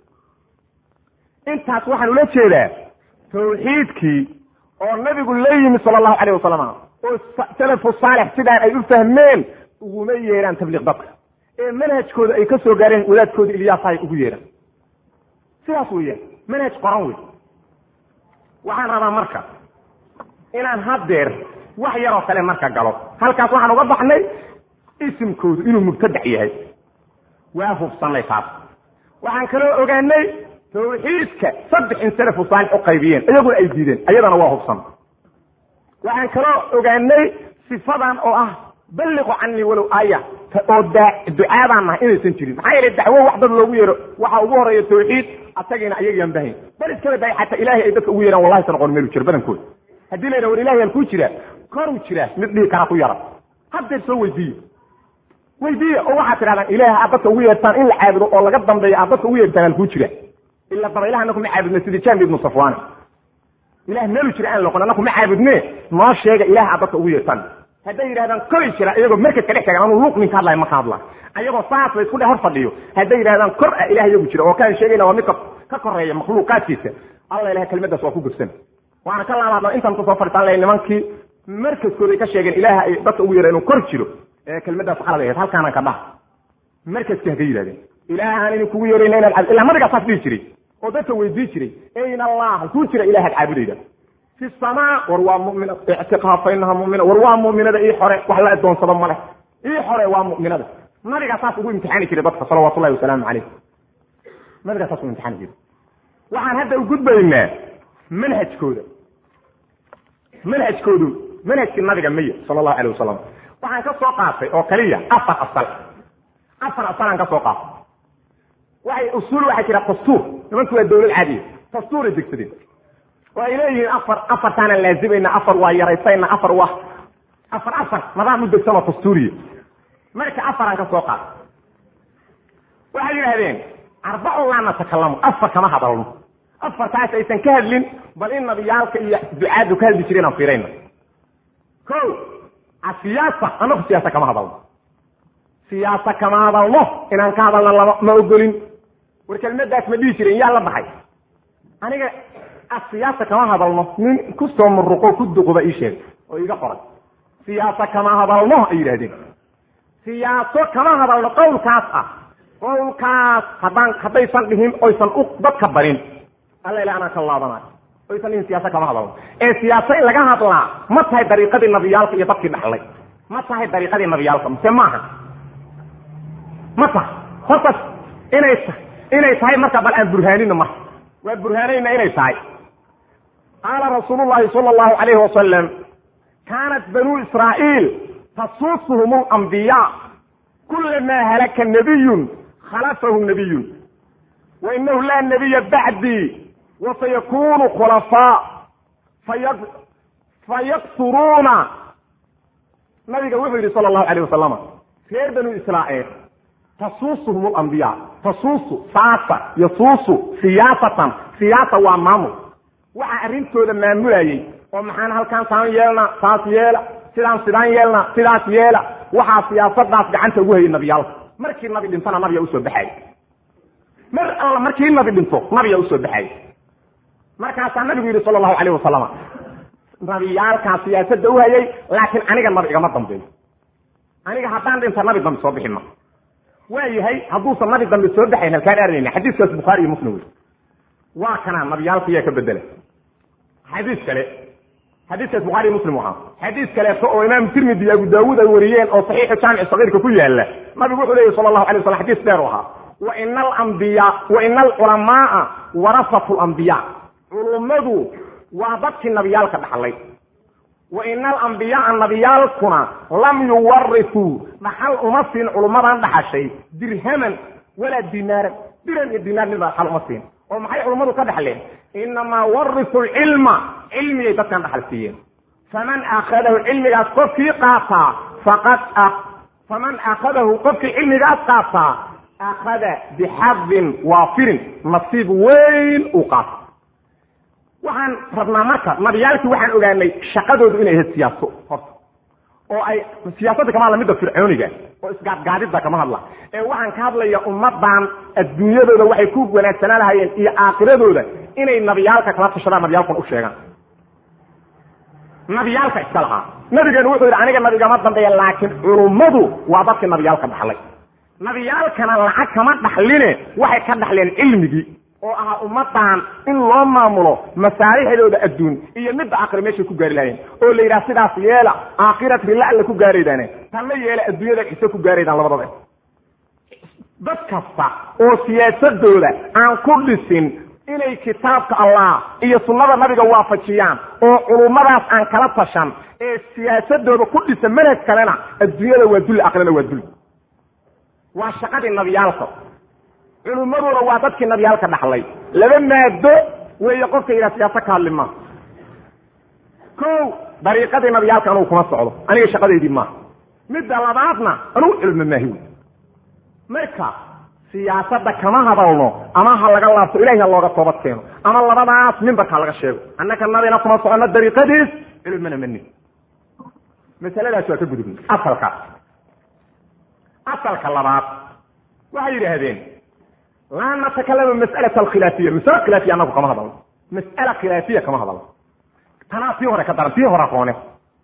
intaas waxaan ula jeedaa tawxiidkii oo nabigu la yimi sala allahu alayh wasalam oo salafu saalix sidaan ay u fahmeen uguma yeeraan tabliiq dadka ee manhajkooda ay ka soo gaareen wadaadkooda ilyaasahay ugu yeeraan sidaas weeyaan manhaj qoran wey waxaan rabaa marka inaan haddeer wax yaroo kale marka galo halkaas waxaan uga baxnay isimkoodu inuu mubtadac yahay waa hubsanay taas waxaan kaloo ogaanay tawxiidka saddex in salafu saalix u qaybiyeen iyaguna ay diideen ayadana waa hubsan waxaan kaloo ogaanay sifadan oo ah balliqu canii walow aaya oo ducaadaan nahay inaysan jirin maxaa yeele dacwo wax dad loogu yeero waxaa ugu horeeya tawxiid asagiina ayagaan bahayn bal iskaba daay xataa ilahay ay dadka ugu yeeraan wallahi san noqon meelu jiro badankooda haddii la yidhaha war ilahay halkuu jiraa koruu jiraa mid dhihi karaa ku yara haddeer soo weydiiye weydiiye oo waxaad tidhahdaan ilaah aad dadka ugu yeertaan in la caabudo oo laga dambeeya aad dadka ugu yeertaan halkuu jira ila dabaylaha anaku ma caabudne sidii jambi ibnu safwaane ilah meelu jira aan loqon anaku ma caabudne noo sheega ilaah aad dadka ugu yeertaan hadday yidhahdaan kori jira iyagoo markadka dhex taagan anuu luuq ninka hadlaya ma ka hadla ayagoo saas la isku dhe hor fadhiyo hadday yidhahdaan kor ah ilah iyagu jira oo kaan sheegayna waa midka ka koreeya makhluuqaadkiisa alla ilahay kelimadaas waa ku gursan waana ka laabadna intaan kusoo fadhiisaan lahay nimankii markaskooday ka sheegeen ilaaha ay dadka ugu yeera inuu kor jiro ee kelimadaas qalad ahayd halkaanaan ka dhaha markaskii ha ka yidhahdeen ilaahaan idin kugu yeerayna inaad caabud illa nabigaa saas dhihi jiray oo dadka weydii jiray ayna allah halkuu jira ilahaad caabudayda fi samaa war waa mumina ictiqaaf inaha mumina war waa muminada ii xore wax la adoonsado male ii xore waa muminada nabigaa saas ugu imtixaani jiray dadka salawaatu llahi wasalaamu calayh nabigaa saas ugu imtixaani jiray waxaan hadda u gudbaynaa manhajkooda manhajkoodu manhajkii nabiga maya sala allahu alayh wasalam waxaan ka soo qaatay oo kaliya afar asal afar asalaan ka soo qaatay waxay usuul waxaa jira dastuur nimanku waa dawlad caadiya dastuuray degsadeen oo ay leeyihiin afar afartaanaan laazimayna afar waa yaraysayna afar waa afar afar nadaam u degsan oo dastuuriya marka afaraan ka soo qaatay waxay yidhahdeen arbacun laa natakalamu afar kama hadalno afartaas aysan ka hadlin bal in nabiyaalka iyo ducaadu ka hadli jireen aan fiirayna ko asiyaasa anaku siyaasa kama hadalno siyaasa kama hadalno inaan ka hadalna lama ma ogolin war kelmadaas ma dhihi jiren yaa la baxay aniga asiyaasa kama hadalno nin kusoo muruqo ku duquba ii sheeg oo iga qoray siyaasa kama hadalno ay yidhahdeen siyaaso kama hadalno qawlkaas ah qawlkaas haddaan haddaysan dhihin oysan u dadka barin alla ila anaan ka laabanayo oysan dhihin siyaasa kama hadalno ee siyaasa in laga hadlaa ma tahay dariiqadii nabiyaalka iyo dadkii dhaxlay ma tahay dariiqadii nabiyaalka mise maaha ma tahay hortas inay inay tahay marka bal aan burhaanino marka waa burhaanayna inay tahay qaala rasuulu llahi sala allahu alayhi wasalam kaanat banuu israa'iil tasuusuhum alambiyaa kulamaa halaka nabiyun khalafahu nabiyun wa inahu laa nabiya bacdii wasayakunu khulafaa fayaksuruuna nabiga wuxuu yidhi sala allahu alayh wasalam reer banuu israa'iil tasuusuhum alambiyaa tasuusu saasa yasuusu siyaasatan siyaasa waa maamul waxaa arrintooda maamulayey oo maxaan halkaan saan yeelna saas yeela sidaan sidaan yeelna sidaas yeela waxaa siyaasadaas gacanta ugu hayay nabiyaalka markii nabi dhintona nabiya usoo baxay mar alla markii nabi dhinto nabiya usoo baxay markaasaa nabigu yidhi sala allahu alayh wasalam nabiyaalkaa siyaasadda u hayay laakiin aniga nabi igama dambeeyo aniga haddaan dhinta nabi dambe soo bixi ma waa yahay hadduusan nabi dambe soo baxayn halkaan arinayna xadiiskaas bukhaari iyo muslim wey waa kanaa nabiyaalka yaa ka bedela xadiis kale xadiiskaas bukhari iyo muslim ahaa xadiis kaleeto oo imaam tirmidi iyo abu daawuud ay wariyeen oo saxiixu jaamici sagiirka ku yaala nabigu wuxuu leeyahy sala allahu alay waslam xadiis dheer u ahaa wa ina alambiya wa ina alculamaaa warasatu lambiya culummadu waa dadkii nabiyaalka dhaxlay wa ina alambiyaaa nabiyaalkuna lam yuwarisuu dhaxal uma siin culummadan dhaxashay dirhaman walaa dinaaran dirham iyo dinaar midbaa dhaxal uma siin oo maxay culummadu ka dhaxleen inamaa warisu lcilma cilmiyay dadkan dhaxal siiyeen faman akhadahu cilmigaas qofkii qaataa faqad faman akhadahu qofkii cilmigaas qaataa akhada bixadin waafirin nasiib weyn uu qaato waxaan rabnaa marka nabiyaalkii waxaan ogaanay shaqadoodu inay ahayd siyaaso horta oo ay siyaasadda kama hadla midda fircooniga oo isgaadgaadidda kama hadla ee waxaan ka hadlaya ummadan adduunyadooda waxay ku wanaagsanaa lahayeen iyo aakiradooda inay nabiyaalka kala tashadaan nabiyaalkuna u sheegaan nabiyaalka iska lahaa nabigeenu wuxuu yidhi aniga nabigama dambeeya laakiin culummadu waa dadkii nabiyaalka dhaxlay nabiyaalkana lacag kama dhaxline waxay ka dhaxleen cilmigii oo ahaa ummadan in loo maamulo masaalixdooda adduun iyo midda aakhira meeshay ku gaari lahayeen oo la yidhaha sidaas yeela aakhirat rilla alla ku gaaraydaane tanna yeela adduunyada cise ku gaaraydaan labadaba dad kasta oo siyaasadooda aan ku dhisin inay kitaabka allah iyo sunnada nabiga waafajiyaan oo culummadaas aan kala tashan ee siyaasadooda ku dhisa manhaj kalena adduunyada waa dulli aakhirana waa dulli waa shaqadii nabiyaalka culummaduna waa dadkii nabiyaalka dhaxlay laba maado weeye qofka yidhaha siyaasa ka hadli maa ko dariiqadii nabiyaalka anugu kuma socdo aniga shaqadeydii maaha midda labaadna anugu cilmo maahi wey marka siyaasadda kama hadalno ama ha laga laabto ilahi ha looga toobad keeno ama labadaas mimbarka laga sheego annaka nabina kuma socono dariiqadiis cilmana mani masaladaas waa ka gudubnay asalkaas asalka labaad waxay yidhaahdeen laa natakalamu mas'alata alkhilaafiya masale khilaafiya anagu kama hadalno mas'ala khilaafiya kama hadalno tanaa tii hore ka daran tii hore roone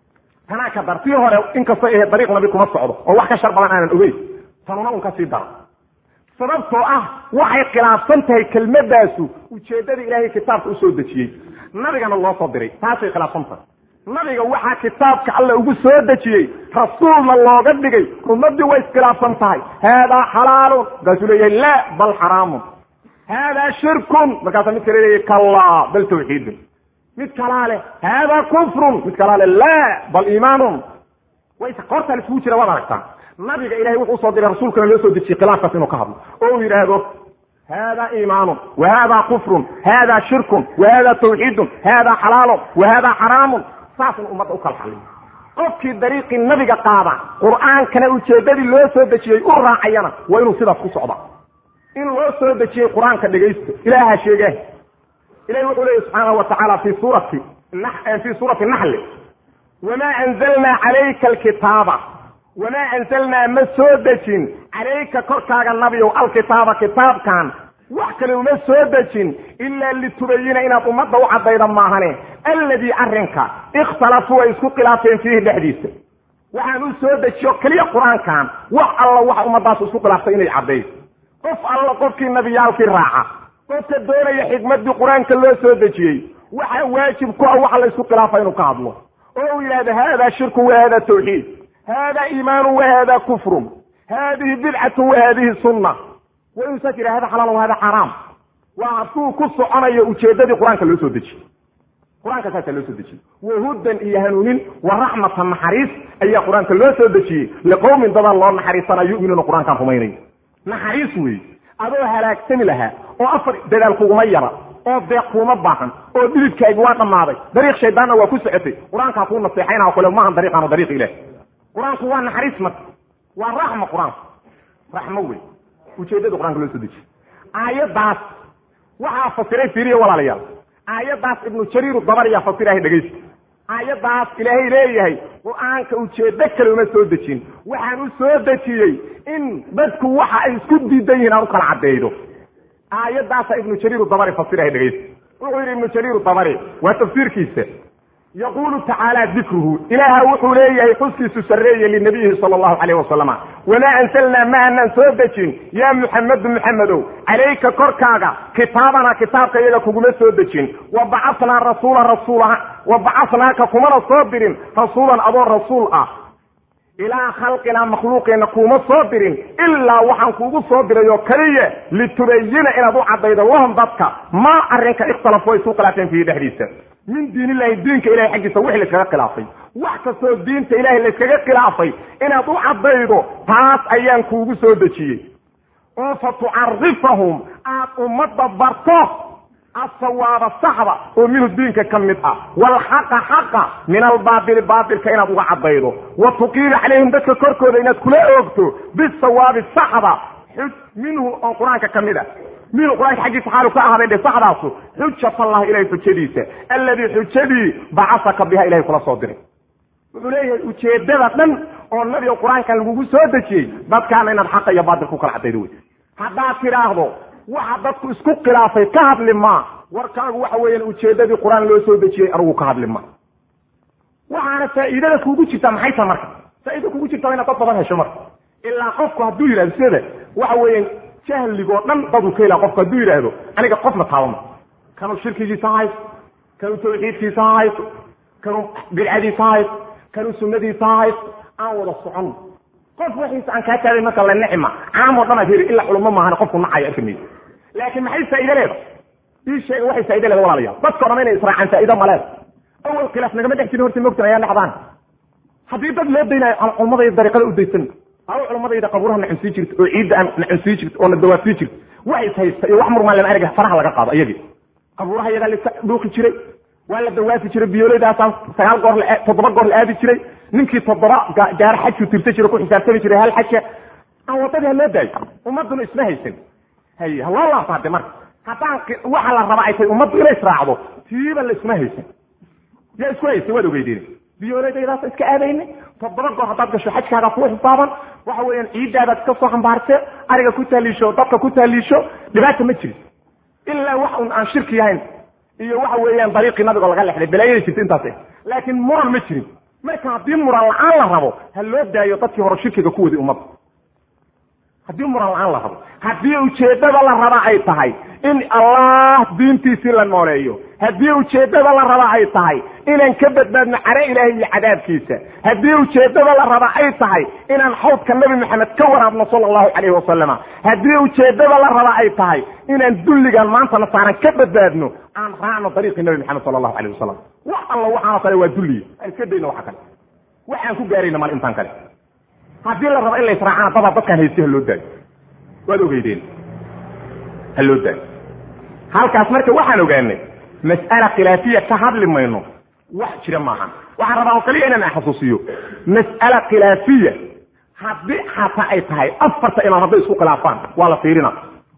tanaa ka dar tii hore inkastoo ahe dariiq nabi kuma socdo oo wax ka shar badan aanan ogeyn tanuna un ka sii dara sababtoo ah waxay khilaafsan tahay kelmadaasu ujeeddada ilaahay kitaabka usoo dejiyey nabigana loo soo diray taasay khilaafsan tahay nabiga waxaa kitaabka alla ugu soo dejiyey rasuulna looga dhigay ummadii way iskhilaafsan tahay haadaa xalaalun markaasuu leeyahay la bal xaraamun haadaa shirkun markaasaa mid kale leeyahay kallaa bal tawxiidun mid kalaa leh haadaa kufrun mid kalaa leh la bal iimaanun way qoortaa la isugu jira waad aragtaa nabiga ilahay wuxuu usoo diray rasuulkana loo soo dejiyey khilaafkaas inuu ka hadlo oo uu yidhaahdo hada iimaanun wa hada kufrun hada shirkun wa hada tawxiidun hada xalaalun wa hada xaraamun saasna ummadda u kala xaliyo qofkii dariiqii nabiga qaada qur'aankana ujeeddadii loo soo dejiyey u raacayana waa inuu sidaas ku socda in loo soo dejiyey qur-aanka dhegaysto ilaaha sheege ilahi wuxuu leeyahy subxaanahu wa tacaala fi suurati fi suurati naxli wamaa anzalnaa calayka alkitaaba wamaa anzalnaa ma soo dejin calayka korkaaga nabiyow alkitaaba kitaabkan wax kale uma soo dejin ilaa litubayina inaad ummadda u caddayda maahane alladii arrinka ikhtalafuu ay isku khilaafeen fiihi dhexdiisa waxaan u soo dejiyo keliya qur-aankan wax alla waxa ummaddaas isku khilaaftay inay caddayso qof alla qofkii nabiyaalkii raaca qofka doonaya xikmaddii qur-aanka loo soo dejiyey waxa waajib ku ah waxa la isku khilaafa inuu ka hadlo oo uu yidhahdo hada shirku wa hada tawxiid hada iimaanu wa hada kufrun hadihi bidcatu wa hadihi sunna waa inuusaa jira hada xalaal wa hada xaraam waa hadduu ku soconayo ujeeddadii qur-aanka loo soo dejiyey qur-aanka saasaa loo soo dejiyey wahudan iyo hanuunin wa raxmatan naxariis ayaa qur-aanka loo soo dejiyey liqowmin dadan loo naxariisana yuminuuna qur-aankaan rumaynayo naxariis weeye adoo halaagsami lahaa oo afar dadaal kuguma yara oo deeq kuuma baahan oo dhididkaagi waa dhammaaday dariiq shaydaanna waa ku socotay qur-aankaa kuu naseexaynaa kule maahan dariiqaanu dariiq ilaah qur-aanku waa naxariis marka waa raxma qur-aanku raxmo wey ujeeddada qur-aanka loo soo dejiyey aayaddaas waxaa fasiray fiiriya walaalayaal aayaddaas ibnu jariiru dabariyaa fasirahay dhegaysta aayaddaas ilaahay leeyahay qur-aanka ujeeddo kale uma soo dejin waxaan u soo dejiyey in dadku waxa ay isku diidan yihiin aan u kala caddeeydo aayaddaasa ibnu jariiru dabari fasirahay dhegaysta wuxuu yidhi ibnu jariiru dabari waa tafsiirkiisa yaquulu tacaala dikruhu ilaaha wuxuu leeyahay xuskiisu sarreeye linabiyihi sala allahu calayh wasalama wamaa ansalnaa ma aanan soo dejin yaa muxamedu muxamedow calayka korkaaga kitaabana kitaabka iyaga kuguma soo dejin wa bacatnaa rasuula rasuula wa bacatnaaka kumana soo dirin rasuulan adoo rasuul ah ilaa khalqinaa makhluuqeenna kuuma soo dirin ilaa waxaan kuugu soo diray oo keliya litubayina inaad u caddaydo lahum dadka maa arrinka ikhtalafu ay isu khilaafeen fiihi dhexdiisa min diin illahi diinka ilahay xaggiisa wixii layskaga khilaafay wax kastoo diinta ilahay layskaga khilaafay inaad u caddaydo taas ayaan kuugu soo dejiyey oo fa tucarifahum aad ummadda barto asawaaba saxda oo minhu diinka ka mid ah waalxaqa xaqa min albaatili baatilka inaad uga caddaydo wa tuqiima calayhim dadka korkooda inaad kula oogto bisawaabi saxda xuj minhu oo qur-aanka ka mid a minhu qur-aanka xaggiisa xaalu ka ahaaday dhe saxdaasu xujat allah ilahay xujadiisa alladii xujadii bacasaka biha ilahay kula soo diray wuxuu leeyahay ujeedada dhan oo nabiga qur-aankan lagugu soo dejiyey dadkaana inaad xaqa iyo baatil ku kala caddaydo wey haddaad tidhaahdo waxa dadku isku khilaafay ka hadli maa warkaagu waxa weeyaan ujeedadii qur-aan loo soo dejiyey anugu ka hadli ma waxaana faa'iidada kuugu jirtaa maxay taha marka faa'iida kugu jirta inaad dad badan hesho marka ilaa qofku hadduu yidhahdo sida waxa weeyaan jahligoo dhan daduu ka helaa qofku hadduu yidhaahdo aniga qofna taabama kanuu shirkigiisa ha haysto kanuu tawxiidkiisa ha haysto kanuu bidcadiisa ha haysto kanuu sunnadiisa ha haysto aan wada socon qof waxiisa aan kaa taabay marka la nicma caamoo dhan aad heli ilaa culamo maahan qofku nacayo arki mayso laakiin maxay faa'iide leeda ii sheega waxay faa'iide leeda walaalayaal dadka o dhan inay israacaan faa'ido ma leeda awal khilaaf nagama dhex jirin horta mogtan ayaa dhexdaan haddii dad loo daynayo aan culamadayda dariiqada u daysan aba culamadayda qabuuraha nacunsii jirta oo ciidda aan nacunsii jirta oo na dawaafsii jirta wax is haysta iyo wax murmaan lama erga faraha laga qaado iyagii qabuuraha iyagaa laiska dhuuqi jiray waa la dawaafi jiray biyooledaasaan sagaal goor toddoba goor la aadi jiray ninkii toddoba gaaro xajku tirta jira ku xisaabtami jiray hal xaja aan wadadii ha loo daayo ummaduna isma haysan hay haloo laabta hadde marka haddaan waxa la rabaa ay tahay ummaddu inay israacdo tiiba la isma haysan yaa isku haysan waad ogeydeen biyooledaydaas iska aadayna toddoba goor haddaad gasho xajkaaga kuu xisaaban waxa weeyaan ciiddaadaad iska soo xambaarse ariga ku taaliisho dadka ku taaliisho dhibaata ma jirin ilaa wax un aan shirki yahayn iyo waxa weeyaan dariiqii nabigo laga lexday balaayada jirta intaas laakiin muran ma jirin marka haddii muran la-aan la rabo ha loo daayo dadkii hore shirkiga ku waday ummadda haddii muran la-aan la rabo haddii ujeeddada la raba ay tahay in allah diintiisii la nooleeyo haddii ujeeddada la raba ay tahay inaan ka badbaadno care ilaahay iyo cadaabkiisa haddii ujeeddada la raba ay tahay inaan xawdka nabi maxamed ka waraabno sala allahu calayhi wasalama haddii ujeeddada la raba ay tahay inaan dulligan maantana saaran ka badbaadno aan raacno dariiqii nabi maxamed sala allahu calayh wasalam wax alla waxaanoo kale waa dulliya aan iska dayno waxa kale waxaan ku gaarayna mal intaan kale haddii la rabo in la israacana dabaa dadkaan haysi ha loo daayo waad ogeydeen ha loo daayo halkaas marka waxaan ogaanay mas'ala khilaafiya ka hadli mayno wax jira maahan waxaan rabaa oo kaliya inaan xasuusiyo mas'ala khilaafiya haddii xataa ay tahay afarta imaam hadday isku khilaafaan waa la fiirina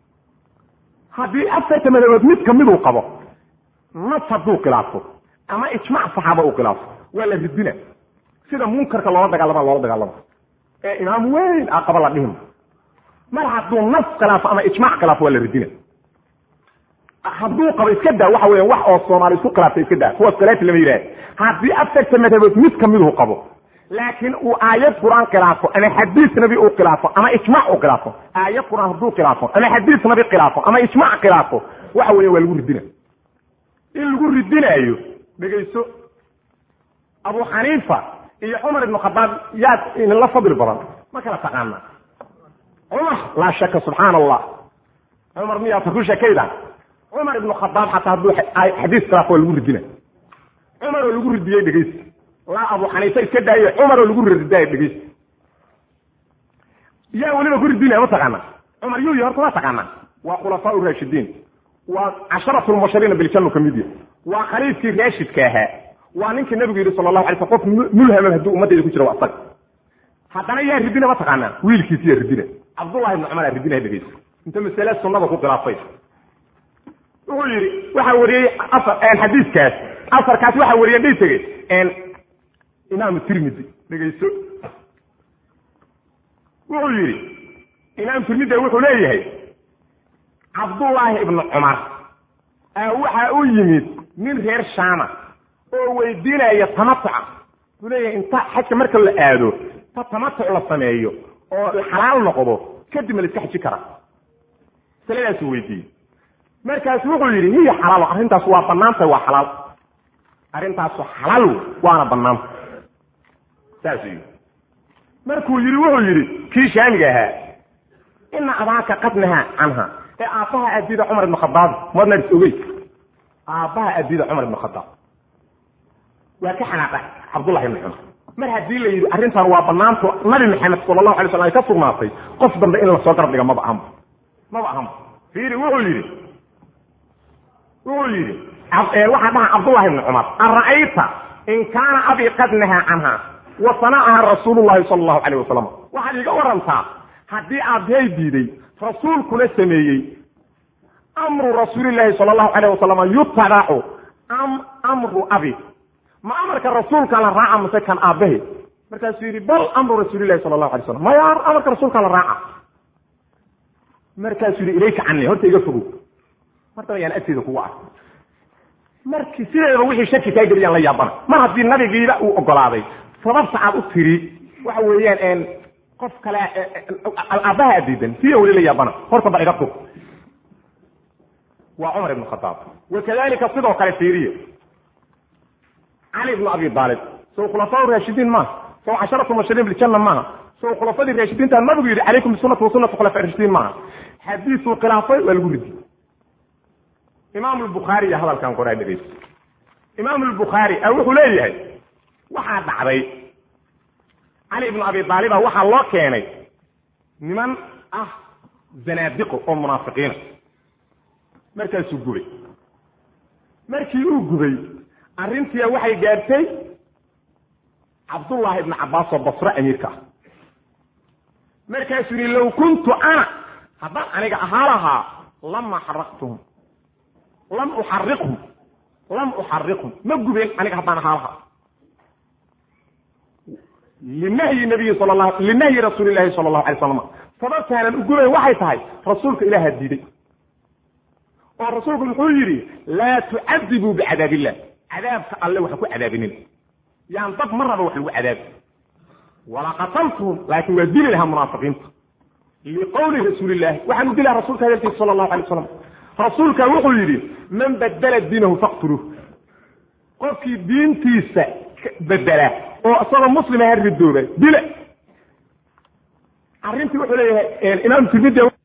haddii afarta madabood mid kamiduu qabo nas hadduu khilaafo ama ijmac saxaaba uu khilaafo waa la ridina sida munkarka loola dagaalama loola dagaalamo ee imaam weyn a qaba la dhihima mar hadduu nas khilaafo ama ijmac khilaafo waa la ridina hadduu qabo iska daa waxa weya wax oo soomaali isku khilaaftay iska daa kuwaas khilaati lama yidhaha haddii afarta madhabood mid kamiduu qabo laakiin uu aayad qur-aan khilaafo ama xadiis nabi uu khilaafo ama ijmac uu khilaafo aayad qur-aan hadduu khilaafo ama xadiis nabi khilaafo ama ijmac khilaafo waxa weya waa lagu ridina in lagu ridinaayo dhegayso abu xaniifa iyo cumar ibnu khadaab yaad idinla fadli badan ma kala taqaana cumar laa shaka subxaana allah cumar miyaata ku sheekayda cumar ibnu khadaab xataa hadduu xadiis khilaafo waa lagu ridina cumar oo lagu ridiyey dhegaysi laa abu xaniifa iska daaye cumar oo lagu ridaayo dhegaysi yaa weliba ku ridinaya ma taqaana cumar yuu yi horta ma taqaana waa khulafaa raashidiin waa casharatu lmubashiriina biljannu ka mid yahay waa khaliifkii raashidka ahaa waa ninkii nabigu yidhi sala allahu alay sl qof mulhama hadduu ummadayda ku jira waa asaga haddana yaa ridina ma taqaanaa wiilkiisi yaa ridina cabdullahi ibnu cumar aa ridina dhegeysa inta masale sunnada ku khilaafay wuxuu yidhi waxaa wariyey xadiiskaas asarkaas waxaa wariye dhay tegey imaamu tirmidi dhegeyso wuxuu yidhi imaam tirmidi wuxuu leeyahay cabdullaahi ibnu cumar waxaa u yimid nin reer shaama oo weydiinaya tamatuca wuxuu leeyahay inta xajka marka la aado ta tamatuc la sameeyo oo xalaal noqdo kadib ma la iska xaji karaa masaladaasuu weydiiyey markaasu wuxuu yidhi hiya xalaal arrintaas waa banaantay waa xalaal arrintaasu xalaal waana banaanta saasuu yidhi markuu yidhi wuxuu yidhi kii shaamiga ahaa ina abaaka qad nahaa canha ee aabbaha aabida cumar ibn khadaab madna is ogey aabbaha aabida cumar ibn khadaab waa ka xanaaqa cabdullahi ibn cumar mar haddii la yidhi arrintan waa banaanto nabi maxamed sala allahu alay slam ay ka sugnaatay qof dambe in lasoo garab dhiga maba ahanba maba ahanba fiiri wuxuu yidhi wuxuu yidhi waxaa dhaha cabdullahi ibni cumar ara'ayta in kaana abii qad nahaa canha wa sanacaha rasuulu llahi sala allahu calayh wasalam waxaad iiga warantaa haddii aabbahay diiday rasuulkuna sameeyey amru rasuulillahi sala allahu calayh wasalam yutabacu am amru abi ma amarka rasuulka la raaca mase kan aabbahe markaasuu yidhi bal amru rasuulillahi sala allahu alay slam maya amarka rasuulka la raaca markaasuu yidhi ilayka cani horta iga fogow martaba yaan agteeda kugu ark markii sideedaba wixii shaki kaa geliyaan la yaabana mar haddii nabigiiba uu ogolaaday sababta aad u tiri waxa weeyaan qof kale aabbaha adiidan siya weli la yaabana horta ba iga fog waa cumar ibn khadaab wakadalika sidoo kale fiiriye cali ibnu abi aalib sow khulafaa raashidiin maaha sow casharatu mubashiriin biljanna maaha sow khulafadii raashidiinta nabigu yidhi calaykum bisunati wasunati khulafa rashidiin maaha xadiisuu khilaafay waa lagu ridi imaam lbukhaari iyo hadalkan qoraa dhegeysa imaam lbukhaari a wuxuu leeyahay waxaa dhacday cali ibnu abi aaliba waxaa loo keenay niman ah zanaadiqo oo munaafiqiina markaasuu gubay markii uu gubay arrintia waxay gaadhtay cabdullaahi ibnu cabbaas oo basre amiirka ah markaasuu yihi low kuntu ana haddaan aniga ahaa lahaa lama xaraqtuhum lam uxariqhum lam uxariqhum ma gubeen aniga haddaan ahaa lahaa linahyi nabiyi sal la linahyi rasuuli llahi sala allahu alay slam sababtaanan u gubayn waxay tahay rasuulka ilaaha diiday oo rasuulku muxuu yidhi laa tucadibuu bicadaab illah cadaabka alle waxa ku cadaabinin yaan dad ma raba wax lagu cadaabi wala qataltuhum laakiin waa dili lahaa munaafiqiinta liqowli rasuuli illahi waxaanu dilaha rasulka hadalkiisa sala allahu alay wasalam rasuulka wuxuu yidhi man badala diinahu faqtuluuh qofkii diintiisa bedela oo isagoo muslima ha ridooba dila arrintii wuxuu leeyahay imaam tirmidi